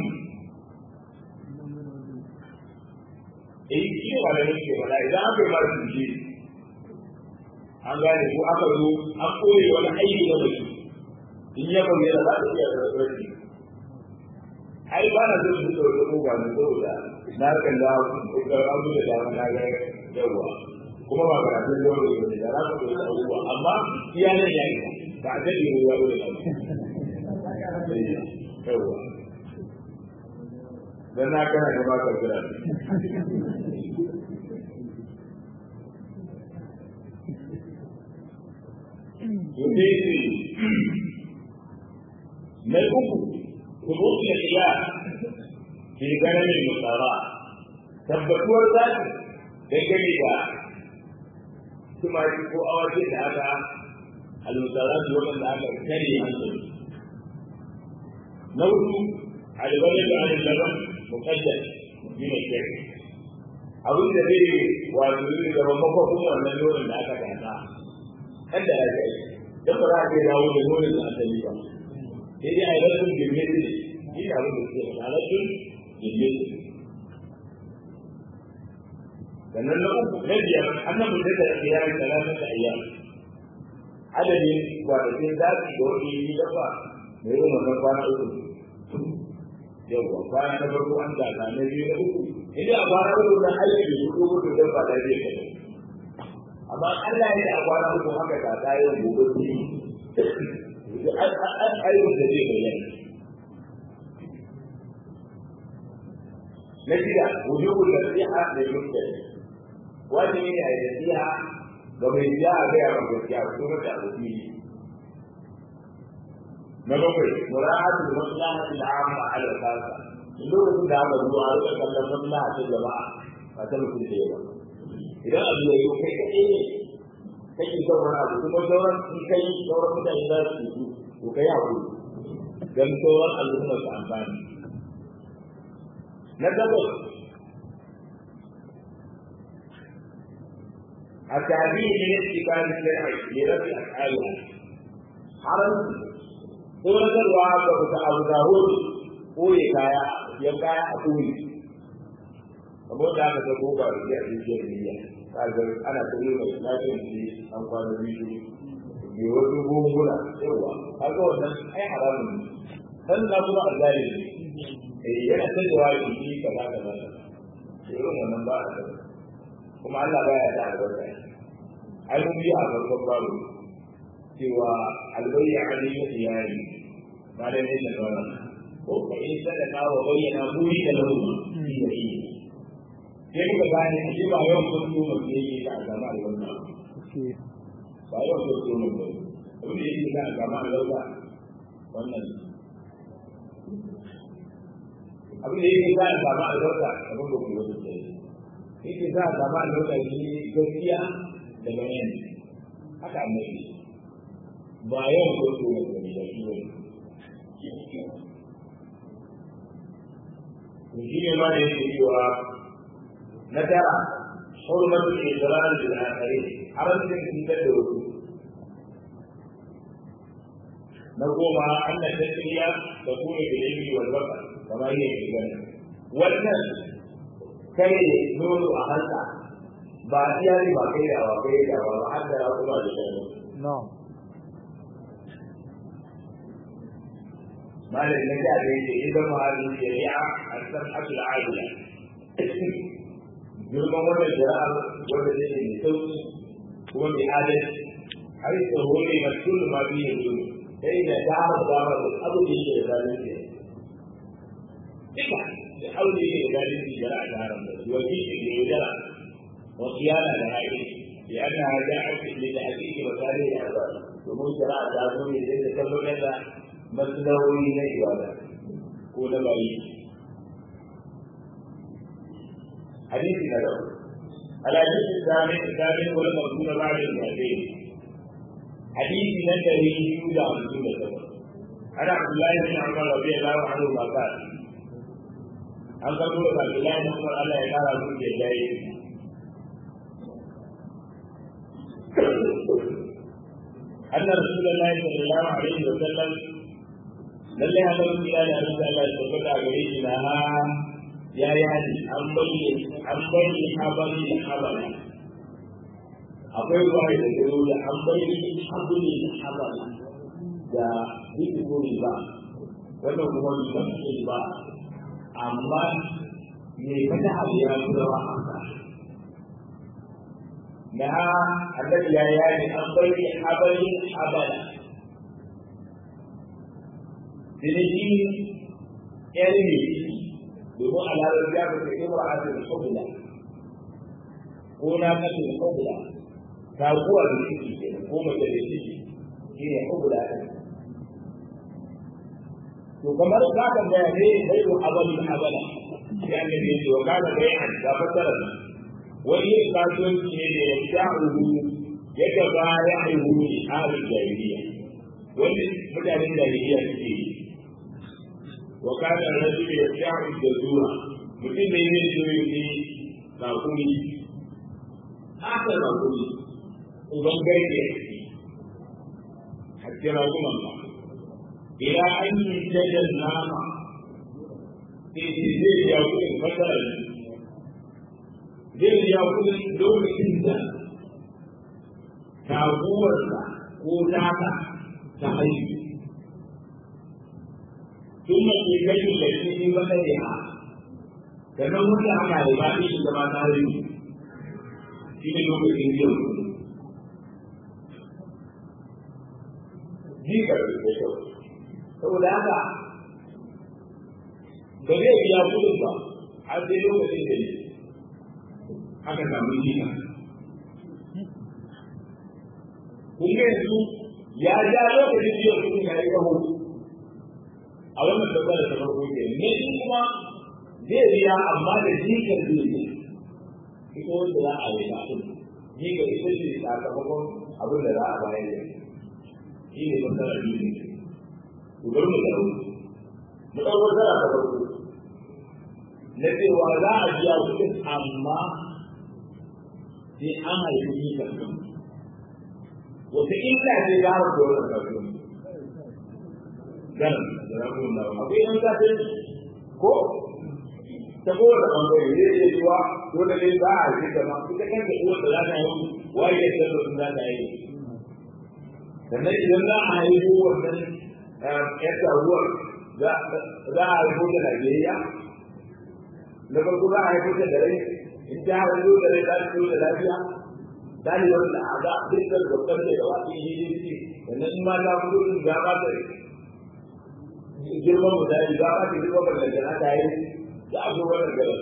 eh shi ba da nake ba idan aka yi mara tunji an gane ko aka zo an koyi wani aiki na mutum in ya bayyana za ta iya rarrafi ai ba na zai fito da ko ba na saboda na kan da ga abu da dama na ga yawa kuma ba karatun da wani da za ka koyi abubuwa amma iya nan ya yi ba a daɗe ruwa da yawa dan na kana da ba ka kira Yudhiti na uku ثبوت الخلاف في غنم المسارات tabbatuwar zaki dangane da tumaki ko awaki da aka almusarati waɗanda aka kare hankali na hudu albalin da alin laban mukaddar yi mai kyau abin da zai wato zai zama makwakun wannan nonon da aka gasa kan da aka yi don ba za a kai dawo da nonon da asali ba sai dai a yi rasun girme ne shi da abin da suke faɗa rasun girme ne sannan na uku na biyar annabi da da iyali talatin da ayyam adadin kwanakin zafi da wani yi dafa mai yin wannan kwana uku yawwa kwana na farko an gasa na biyu na uku idan a kwana uku na aiki da su uku da ba da zai kai amma Allah ya a kwana uku haka ta ta yau gobe ne an ayyukan da zai bayyana na shida wujubul nasiha lil mustaqim wajibi ne a yi nasiha ga mai biya a gaya wa gaskiya ko mata abu fili na bakwai mura'atul maslahatil amma ala khassa lokacin da aka zuwa a rika kallon maslaha ta jama'a ba ta mutum da yawa idan abu ya yi kai kaɗai ne kake son wani abu kuma sauran in kai sauran mutane za su yi to kai hakuri don sauran al'umma su amfani na takwas التعبير من اتباع الشرع لرفع افعالها حرم سورة الوعد أبو داود قوي كايا يبقى أقوي kamar da aka ta goba da ya ce shi ne kaga ana koyo mai lafiyar shi an kwana biyu bi wasu gungula yawa kaga wannan ai haramun ne dan na kuma azali ne eh yana tsayawa shi kaza kaza irin wannan ba a kuma Allah baya da albarka ai mun yi a farkon baro cewa albayya alayhi iyali ba da ne da wannan ko ka yi sadaka wa bayyana buri da lahu shi da shi sai muka gane shi ba yawan kun yi mun ne yake da gama da wannan ba yawan kun yi mun ne abin da yake da gama da wannan wannan abin da yake da gama da wannan abin da kuma yake yake za a zama lokaci gaskiya da bayani haka annabi ba yau ko to ne da shi ne shi ne ma yake cewa na tara hurmatu al-israr bil akhirin haramcin cutar da wasu na goma anna tasriya da kuma bil ilmi wal basar kamar yake gani wannan kai nono a hanta ba iya ne ba kai da ba kai da ba har da kuma da shi no malam ne da yake idan ma hadin shari'a as-sab'atul 'adila girman wannan shari'a wanda take mai sauki kuma mai adalci har yi tsoro ne ga kullu ma biyu ne sai da dama dama da abu da yake da zalunci duka da aure ne da zalunci shari'a ta haramta wakili da yaudara وصيانة لهذه لأنها جاءت لتحقيق مصالح العباد ومن شرع تعظم لذلك تكبر لها مسلوي لعبادة كون بعيد حديث نبوي الحديث الثامن الثامن هو المذكور بعد المئتين حديث نبوي يولى عن سنة عن عبد الله بن عمر رضي الله عنهما قال an karbo da Abdullahi bin Umar Allah ya kara su da jayi أن رسول الله صلى الله عليه وسلم lalle haka mun kira da Allah Allah ya tabbata gare shi na ya yi hadi an bayyana an bayyana habari da habari akwai ruwa da ke da an bayyana habari da habari da zikiri ba wannan kuma ba ce ba amma me kada abu ya kula ba haka na annabi ya yi an bayyana habari habari ciniki yan ne domin a lalar ya fi cikin ra'asa da sabula ko na kasu da sabula taguwa da ciki ke ko mace da ciki shi ne sabula ɗin to kamar za ka ga ne bai wa abalin abala ya ne ne wa kana bai an da fasara wani kasuwanci ne da ya sha'uhu ya gaba ya haihu ne a jahiliya wani mutanen jahiliya suke yi wa kana rajul yasha'u jazura mutum ne ne so yake kakuri haka kakuri uban garke hakki ragunan ba ila an yi jajen nama sai ce zai ya kudin fasara zai ya kudin lokacin da taguwarsa ko taka ta haihu ثم في كيف التي بخيرها كما قلت أنا عبادي كما تعلم في نوم الإنجيل jika da kyau saboda haka ba zai biya kudin ba har sai lokacin da ne aka samu jika kun ga yanzu ya ja lokacin biyan kudin ya yi rahoto a wannan tabbata ta farko ke ne shi kuma zai biya amma da jikar zai ne ita wanda za a yi kafin jikar ita ce sakamakon abin da za a bayar da shi ne masana biyu ne ku bar mu dawo mu ɗau masana ta farko na cewa za a biya kuɗin amma sai an haifi jikar wata illa ce za a da wannan kafin ganin da na kuma akwai yan kafin ko ta kowace ɓangare zai iya cewa dole ne za a yi gaba ita kanta uwar da za ta yi waye ya san sun za ta yi sannan idan za a yi wannan yan taruwar za a haifo da Najeriya na farko za a haifo da rai in ta haifo da rai za ta da lafiya dalilin da a ga dukkan babban da gaba ɗaya yi yi sannan in ma ta fito din ga ba ta girman mutane ba ba ta girman ballantana ta yi da abu wannan garar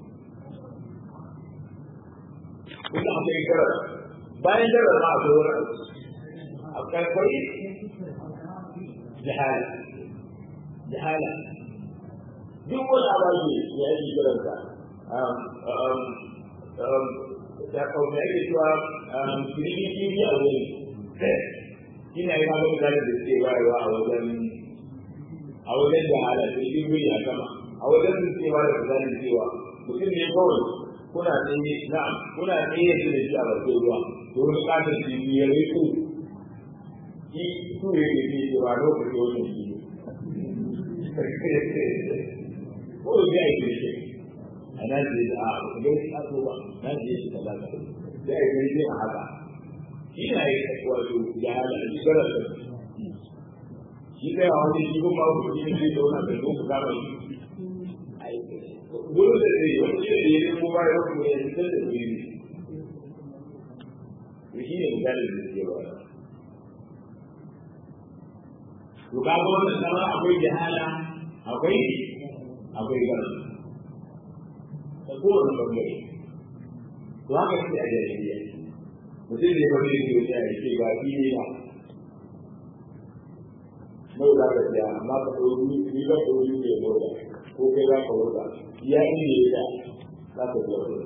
kuma akwai garar bayan garar ma akwai wani akwai kwai jahala jahala duk wani abu ya yi garar ka da kawai ake cewa shiriki shiri a wuri ina yi magana da da suke bayarwa a wajen a wajen jahala shiriki wuri a sama a wajen su cewa da misalin cewa mutum ne kawai kuna tsaye na kuna tsaye da shi a bakin ruwa to wani katon shi ya yi su shi su ya yi ne cewa lokaci wannan shi ko ya yi shi a nan da a ga shi a ba nan da shi kaza ka da ya yi a haka shi na yi wato ya hada shi gara da shi kai a wani shi kuma ku shi ne da wannan da ku ka ba gurin da zai wani shi da ya ko ba ya ko ya fitar da wuri ne shi ne misalin da zai ba to ka ga wannan sama akwai jahala akwai akwai gara ta kowane bangare to haka shi a jahiliya mutum ne wani yake wuce a yake ga fili ba mai za ka siya amma ka ɗau ni ba ka wuri ne mota ko kai za ka wuta ya yi ne ya za ka biya kuɗi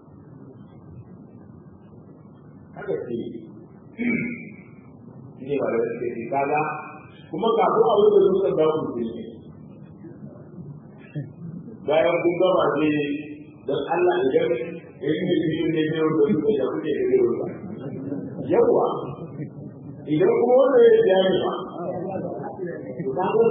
haka ce shi ne ba da suke ce kaga kuma kafin a wuce dutsen da ku ce bayan kun gama ne don Allah idan in ne biyu ne biyu da su da kuke da biyu ba yawa idan kuma wanda ya biya ni ba to ka ga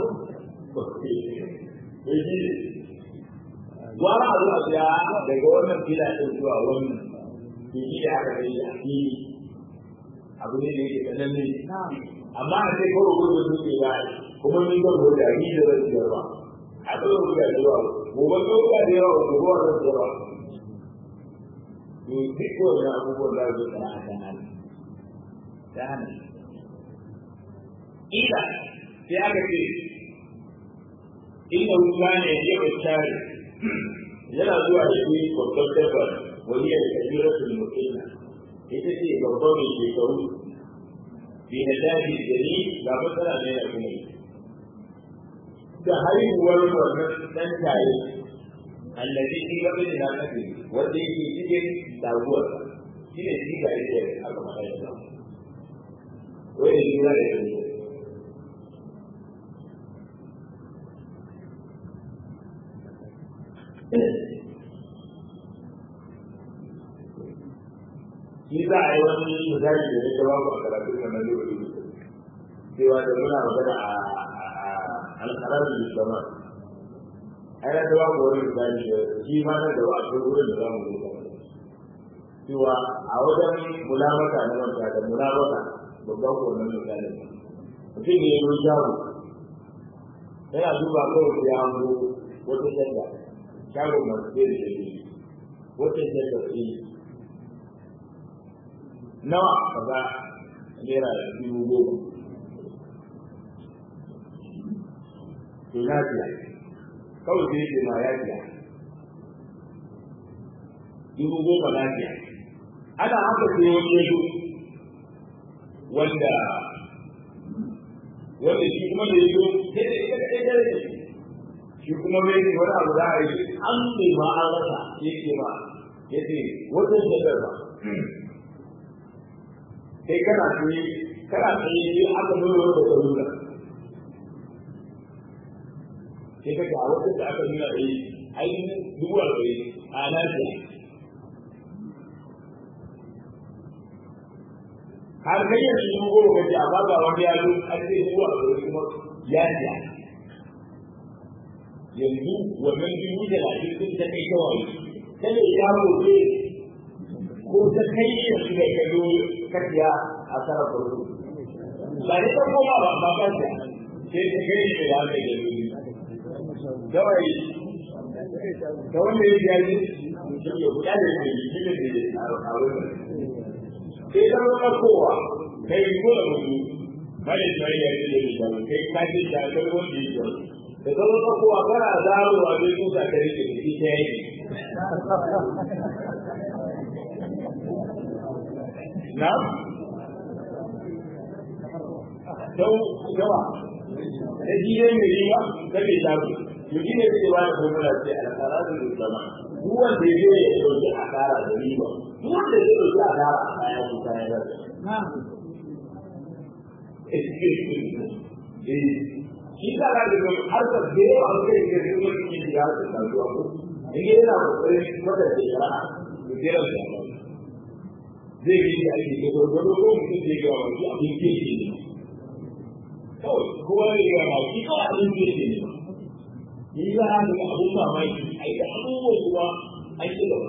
yaji wara a zuwa biya daga wannan fila din zuwa wannan ke shi da aka kai a fili abu ne da yake tsanani amma a sai kawai gudun su ke ba kuma ni ban da ni da zan biyar ba a tsawon guda da yawa gobe ko ga da yawa gobe wa zan yawa to duk wannan abubuwan da zai tsaya a kan hali ta hana ila sai aka ce inda wuta ne ya bashari yana zuwa da shi babban dabbar wani ya kabiratul mutina ita ce babban mai shekaru bi na daji gari ga matsala ne da kuma da haihuwar wannan dan tayi allazi fi gaba da nakafi wanda yake cikin daguwar shi ne shi ga yake aka faɗa da wai ne da yake shi za a yi wani misali da ya gaba a karatun wannan lokaci cewa da muna magana a alƙarar da zama ai na gaba wani misali da shi ma na gaba a wurin da za mu yi cewa a wajen mulamata na manta da mulamata babban wannan misali mutum ne ya yi shago yana duba kawai ya hango wata shadda shagon masu sai da shi wata shadda ce nawa kaza naira dubu goma to na biya kawai sai ce ma ya biya dubu goma na biya ana haka sai wani yazo wanda wanda shi kuma da yazo sai da ita kai da shi kuma bai ne wani abu da a yi an bai ma an rasa yake ma yace wannan da ba kai kana tsaye kana tsaye sai aka nuna da karuna sai kaga a wata da aka nuna da yi ainihin dubu arba'in a lafiya har kai yanzu dubu goma kace amma ga wani ya zo an ce dubu arba'in kuma ya siya yanzu wannan dubu talatin sun ta kai kawai kada ya gobe ko ta kai yanzu da ka zo kaciya a tsara farko ba ne ta koma ba ba ka ce sai ta kai da ya kai da dole kawai ta wanda ya biya ne ya guda da ke yi shi ne da a wurin sai ta zama kowa kai ko da mutu bane sai ya yi da shi kai ka ji da kai wanda ya yi da zama kowa kana zarowa zai kusa ka rike da ita yake Na'am? Sau gawa, da shi ne mai riba, da mai shafi, to shi ne zai bada formula ce a tsara da zama. Duk wanda ya zai ya ɗauki a tsara da riba, duk wanda zai ɗauki a tsara a kaya ko kayan rasa. Shi ka ga da harkar da yawa an kai da zai wani ke da harkar kasuwa ko, in yana kokarin mata da shara'a, da zai rasa zai yi da ake da gwargwado ko mutum zai gawa masu abin kirki ne kawai kowa ya gawa masu kawai abin kirki ne yi za a ga abin mamaki a yi da abubuwan ruwa a yi gaba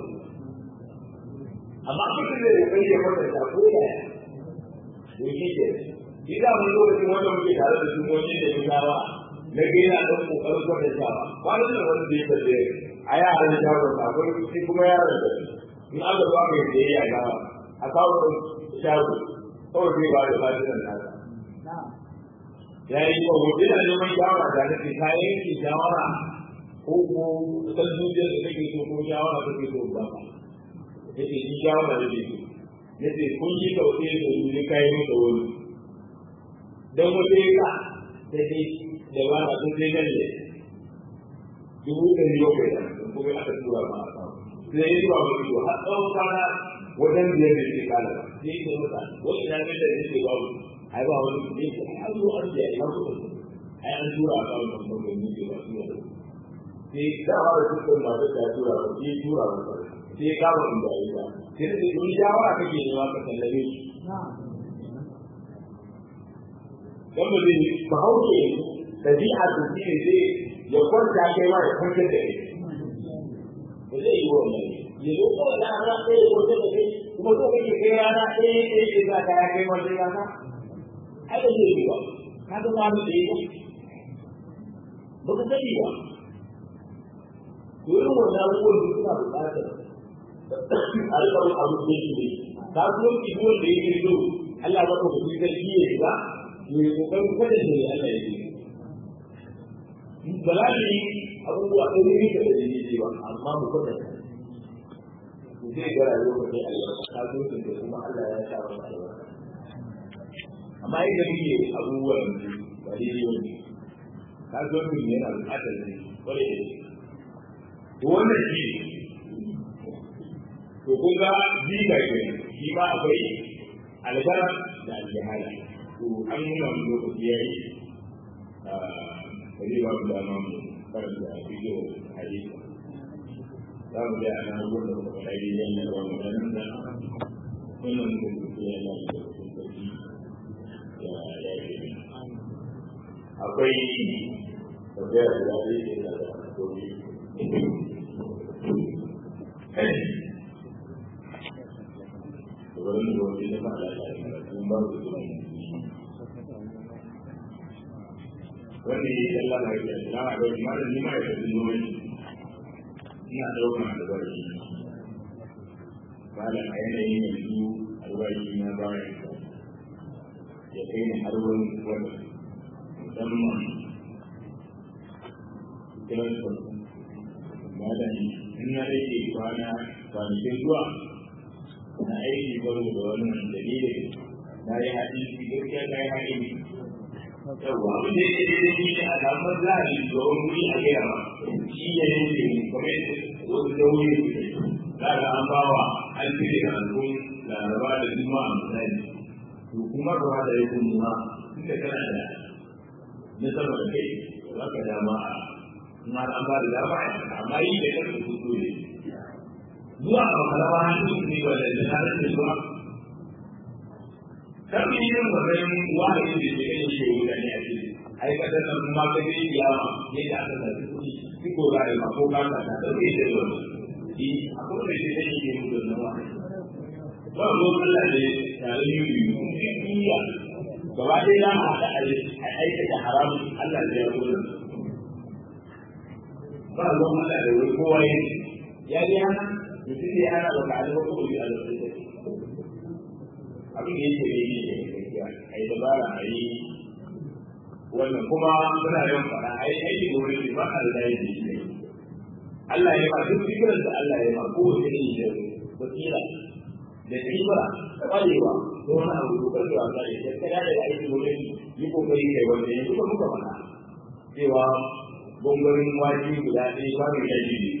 amma mutum zai kokari ya kwatanta ko yaya da shi ke shi da mun lokacin wanda muke tare da sumomi da yunawa na ga yana ɗan ƙoƙarin kwatantawa kwanan da wani da ya tafiye a yaran shagon akwai shi kuma yaran da in aka zo aka yi da ya yi gawa a kawo ɗin shago kawai zai ba da lafiyar nasa. Ya yi ko hoton da neman shawara da nake ka yanke shawara ko ko san zuciyar da take so ko shawara take so ba ba. Yace shi shawara da take so. Yace kun yi kauce da su ne kai mu da wani. Dan wata ya ka sai dai da ba na sun sai nan ne. Dubu ɗari bakwai da kuma aka tura ma a kawo. Sai ya tura ma ido har tsawon kwana wajen biyar da ke kala sai ke mata wani ina mai da yake ba mu ai ba wani ne ke an zo an biya ina ko ai an tura ka wannan mutum ne ke ba su sai da ba da su ma da ta tura ba sai tura ba sai ka ba mu da ita sai da duk shawara kake ne ka sallame shi dan ba zai ba hauke dabi'a da shi ne zai ya kwanta kai ma ya kwanta da kai ba zai yi wannan ya zo kawai da rana ɗaya ya kwanta da kai kuma so kake kai rana ɗaya ɗaya ya sa ka ya kai wata rana ai da zai yi ba ka ga wani da yi ba ka sani ba irin wannan abubuwan da suna buƙatar a rika wani abu da yake ne kasuwanci ko da yake so Allah ba ka kuɗi sarki ya shiga to ya kokarin kada ne Allah ya yi ba za mu yi abubuwa ɗaya ne da dalili ba amma mu kwatanta zai ga rayuwar mutum albarka ta zo da kuma Allah ya sa masa albarka amma idan muke abubuwan yanzu ba daidai wani ka zo mutum yana buƙatar ne kwarai da shi to wannan shi to kun ga jiga ke shi ma akwai albara da aljihala to an nuna mu lokaci ya yi a zai ba mu dama mu karanta bidiyo hadisi za mu ga ana gudu da kuma dai yana da wannan da wannan da ke yana da kuma ya ya yi akwai tafiya da zai yi da komi wurin da wani da fara da sun ba su zuwa wanda ya yi Allah mai da na ga malam ni ma ya tafi zuwa ina ɗaukar albarki ba da a yanayin yanzu albarki na bayan ya kai ni har wurin wani musamman kiran su ba da ni in na rage kwana kwanakin zuwa na aiki baro da wannan dalilin na yi hadisi gaskiya na yi hadisi yawwa abin da yake da shi ne a damar za a yi tsoron wuri a gaya ba shi ya yanke mu kamar wasu dauri za ga an ba wa an cire ranakun laraba da juma'a misali to kuma gaba da yake nuna inda kana da na sama da kai za ka dama a kuma an ba da dama a amma yi da kanka kuku ne zuwa a makalama hannun ne ba da tsarin da zuwa kan yi yin wannan wahayi da ke kan shi wuta ne a cikin aikatar nan kuma ka je kiyama ne da aka zaci kuɗi duk ko ga ma ko ka ka ta dauke da wannan shi akwai da shi ne ke mutu da wahayi ba ko Allah ne tare da yi iya gaba ɗaya na haɗa a aikata haramun Allah ne ya kula ba ruwan Allah da wani kowa ya ya ji hana mutum ne ana baka alwa ko bi alwa abin da yake da yi ne gaskiya a yi dabara a yi wannan kuma muna yawan faɗa a yi aiki da wani ba a da yi ne Allah ya ma duk fikirar da Allah ya ma kowace ne da basira da kima da ƙwarewa da wani abu da ƙarfi wasa ne da kada da aiki da wani yi kokari kai wanda yanzu ba muka faɗa cewa gwangwarin waje guda ɗaya ba mai yaji ne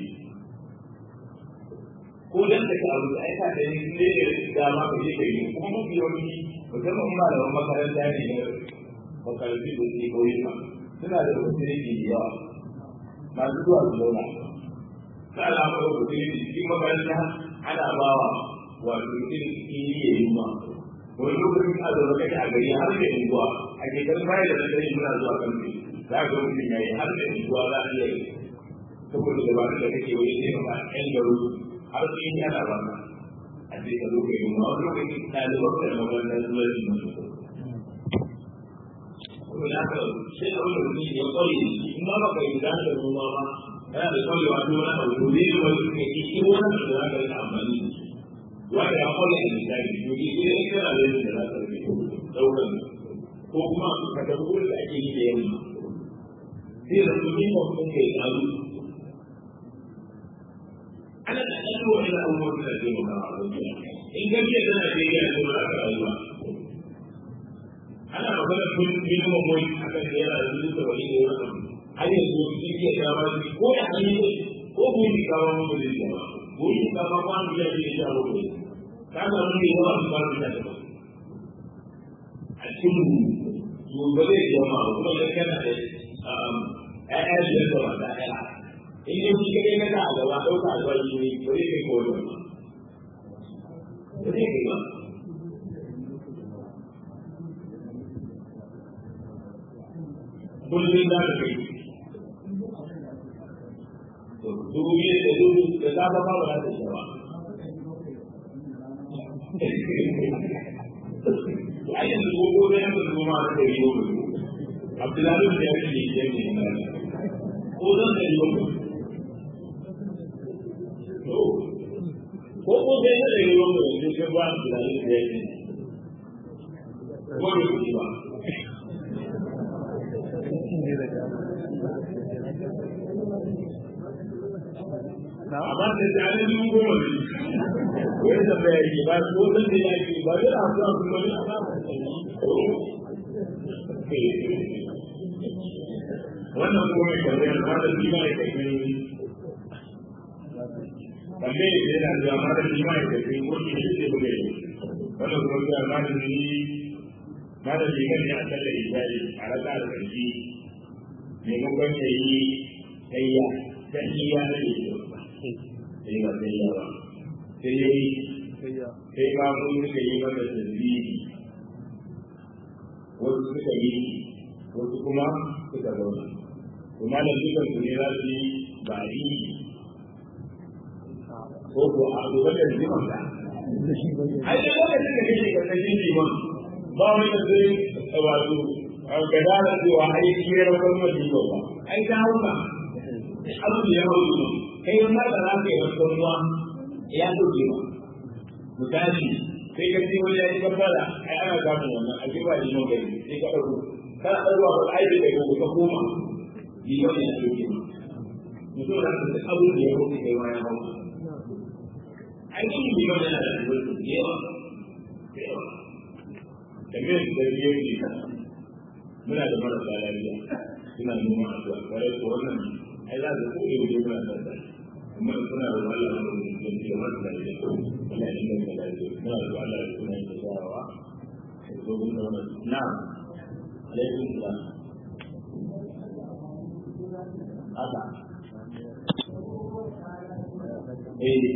ko dan da ka abu ai ka da ni ne da ma ka je ka yi kuma mun biyo ni musamman ba da makaranta ne ne makarantu da ke koyi ma suna da wasiriki da yawa masu zuwa su zauna ta alama da wasiriki cikin makaranta ana bawa wato irin kiri ya yi ma wani lokacin a zaune kake a gari har da unguwa a ke kan bayan da na muna zuwa kan za ka ga mutum ya yi har da unguwa za a iya yi saboda dabarun da kake wani sai ka ƴan garu har sai ya da ba a ce ka zo ka yi ma wani lokaci ɗaliban da makarantar zuwa yi masu kuma da haka sai da wani mutum ya kware in ma baka yi da da noma ba yana da kwarewa ta wani abu ne da wani suka yi shi wani da za ka rika amfani da shi wanda ya kware da misali to ki sai in kana da yadda za ka rike ɗaukar ko kuma ka tafi wurin da ake yi da yamma sai da su yi mutum kai tsaro ana da ɗan wani abubuwan da ke maka a wajen in gajiya tana da yana da wani aka rayuwa ana magana kun minimum wage a kan da yana da dubu da wani da wani har yanzu sun iya kama shi ko da an yi ko buri kama mun da zai kama buri kama ko an biya shi da sha bakwai ka ga mun yi yawa su ba su da ba a cikin su ba zai jama kuma da kana da ƴaƴa biyar da wata ɗaya in yi shi kaɗai na a gaba ɗauka a zuwa shi ne ba zai kai ko wani ba ba zai kai ba kullum za ka kai dubu biyu da dubu da safa ba ba za ta shi ba a yanzu gogo da yanzu goma da dari goma abdullahi da ya ce ya ne ko zan da yi goma ko ko da ya da yi goma da ya ba abdullahi da ya ce ko ne ba amma da ta yi dubu goma ne wani da bai yi ba ko san da yake ba da abu da kuma ne wannan kuma mai kallon ma da shi ma ya kai kalle da yana da ma da shi ma ya kai ko shi ne da bude wannan kuma ga ma da ni ma da shi ne a kalla ibadi a raka da kashi ne mun ban yayi kayya dan iya ne sai ba sai ya ba sai yayi sai ba mun suka yi masa tasbihi wasu suka yi wasu kuma suka zauna kuma da dukan su ne za su yi ba yi ko ko a gobe da jiman ka ai da lokacin da kake karkashin liman ba wani da zai wato ga dara cewa ai kiyar kuma liman ba ai ta hauka abu da ya hauka kai ma da za ka yi wasu ruwa ya doke ba misali sai ka ce wani ya yi kafara ai ana samun wannan a jiba liman gari sai ka ɗauko kana ɗauka ba ai da kai ka koma liman ya doke ba mutum da ka abu da ya hauka kai ma ya hauka aikin liman yana da albarku da yawa da yawa kamar da biyo ne muna da marasa lafiya suna noma a zuwa kwarai ko wannan ai za su koyi wajen muna da sa kuma suna da Allah da mutum da marasa lafiya muna yin da lafiya muna da Allah da suna yin shawara ko mun da wannan na alaikum salam haka eh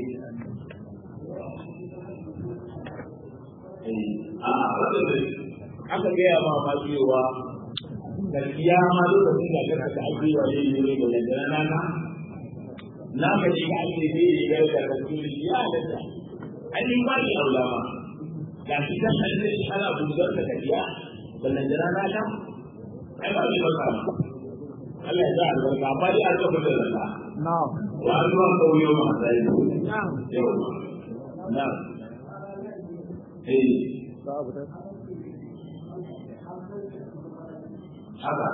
a wadda aka gaya ma ma cewa gaskiya ma lokacin da kaka ta ake wa yin yi da yadda na na na ka ji ka ake zai yi gaya da rasuli ya da ta an yi ba ni aula ma ga shi kan an zai ana buzar da gajiya da yadda na na ai ba zai baka Allah ya sa albarka amma dai an tafi da zaka na'am wa an zuwa kauyo ma sai na'am yau na'am eh babu da haka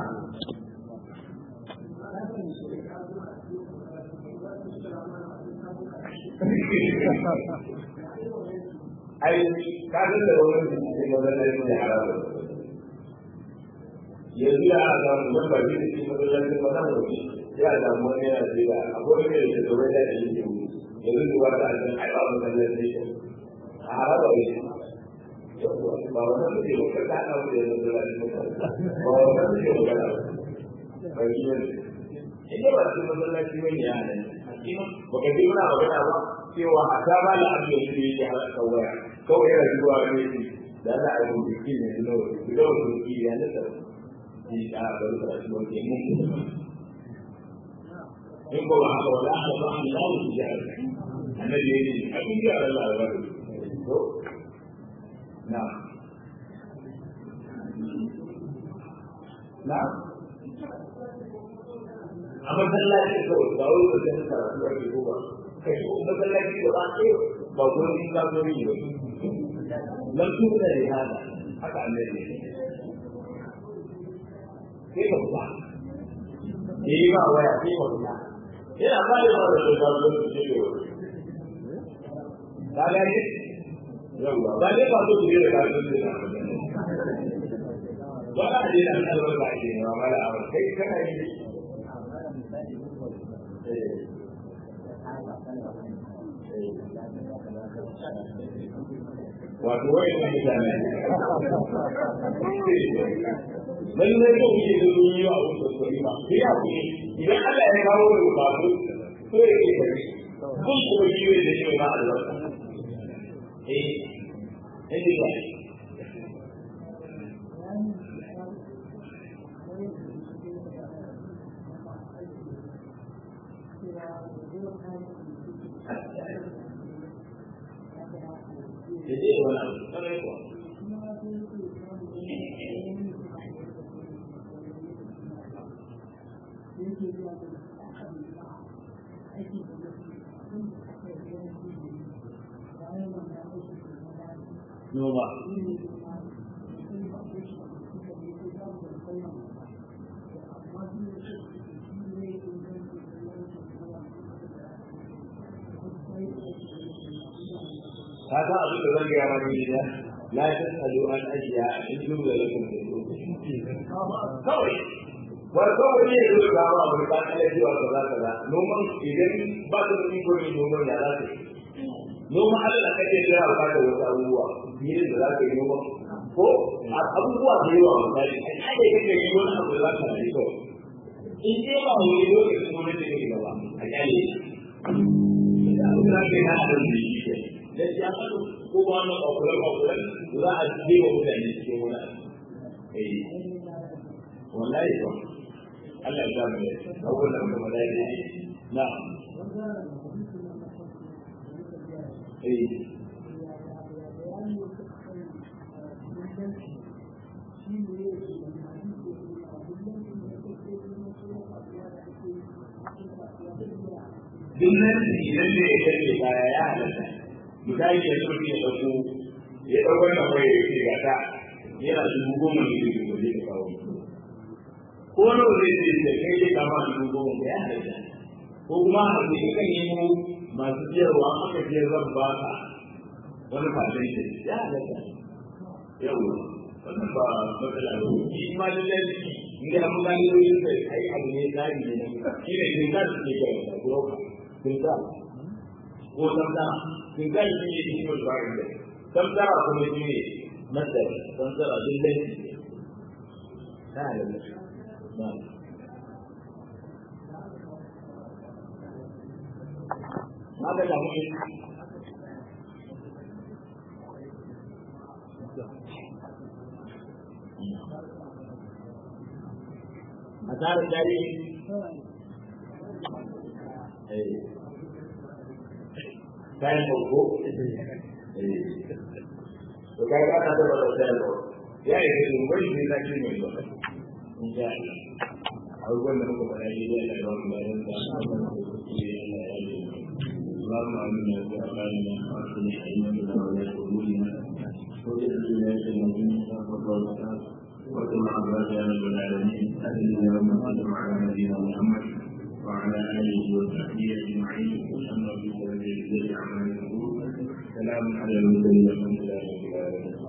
ai ka san da wani cikin mazalai ne haramu yanzu ya samu wani ba shi cikin mazalai ba nan wani ya samu wani yana ce da akwai wani da ke da shi ne yanzu da wata a cikin ai ba mazalai ne a haraba ne ba wannan muke ba ka ta mu da mazalai ne ba wannan muke ba ka ba shi ne ita ba cikin mazalai ne ya ne ba ka ji muna magana ba cewa a ta ba da abin da shi yake halaka waya kawai yana zuwa ne shi da za a yi biki ne da nawa da nawa da biki ya na tsaro shi da a bari da shi wanda mun in ko ba haka wala haka ba an lawo shi ya annabi ya ce a cikin ya Allah ya bari to na na a masallaci kawai ba wai ba zai karatu ake ko ba kai ko masallaci da ba ke ba gurin ka zo yi ba lam tuna da hada haka annabi ne sai ka fita eh ba waya sai ka fita yana ba da wani da ka zo su ce ka ga ne yawa ba ne ba so ku da ka zo su ba ka da yana da ba ke ne ma da amma kai kana yi wato wai na mutane lallai ko kuke da sun yi wa wasu kwari ba sai ya kuke idan Allah ya kawo da bukatu so ya ke kare kun kuma yi da shi ba albarka eh eh ba da zai wani abu sarai kuwa noma ka san abin da zan gaya maka gida la tasalu an ashiya in jumla lakum kawai wani kawai ne ya zo ga ba abu da kala cewa kaza kaza noman idan ba ka da iko ne noman ya za ka noman Allah kake jira ba ka da wasu abubuwa ne da za ka yi noman ko abubuwa da yawa misali ai ai kake yi wani abu da za ka yi kawai in dai ba wani lokacin wani da kake gaba a kyale da abu da ke hana da shi ke da ya faɗo ko ba na kwakulan kwakulan za a je wa mutane cikin wani abu eh wallahi ba Allah ya sa mu da abubuwan da muka faɗa ne na eh duk nan idan ne ya kace kaya ya halatta misali ya zo ya dauko ya dauko wannan waya ya ce ga ta yana dubu goma ne da dubu zai kawo ko na zai ce da kai zai kama dubu goma ya halatta ko kuma a ce ka nemo masu siyarwa aka je zan ba ka wani fashin ce ya halatta yau wannan ba matsala ba shi ma lallai inda an gani yoyin sai ai abu ne tsari ne na shi ne kin ka su ke kai da broka kin ka ko tamta kin ka shi ne shi ne tsari ne tamta kuma shi ne masar tamta lallai ta lallai na haka da mu a tsarin dare kayan farko to kai ka ta da da kayan ya yi da mun bari sai zaki mai ba in sha Allah abubuwan da muka faɗa yi da Allah ya ba mu da Allah ya yi اللهم امنا في اعمالنا واصلح ائمتنا ولاة امورنا واجعل ولايتنا في مصطفى وكما أخبرت يا رب العالمين أهلنا ومن على نبينا محمد وعلى آله وصحبه أجمعين وسلم بسبب الجزاء عما يقول سلام على المرسلين والحمد لله رب العالمين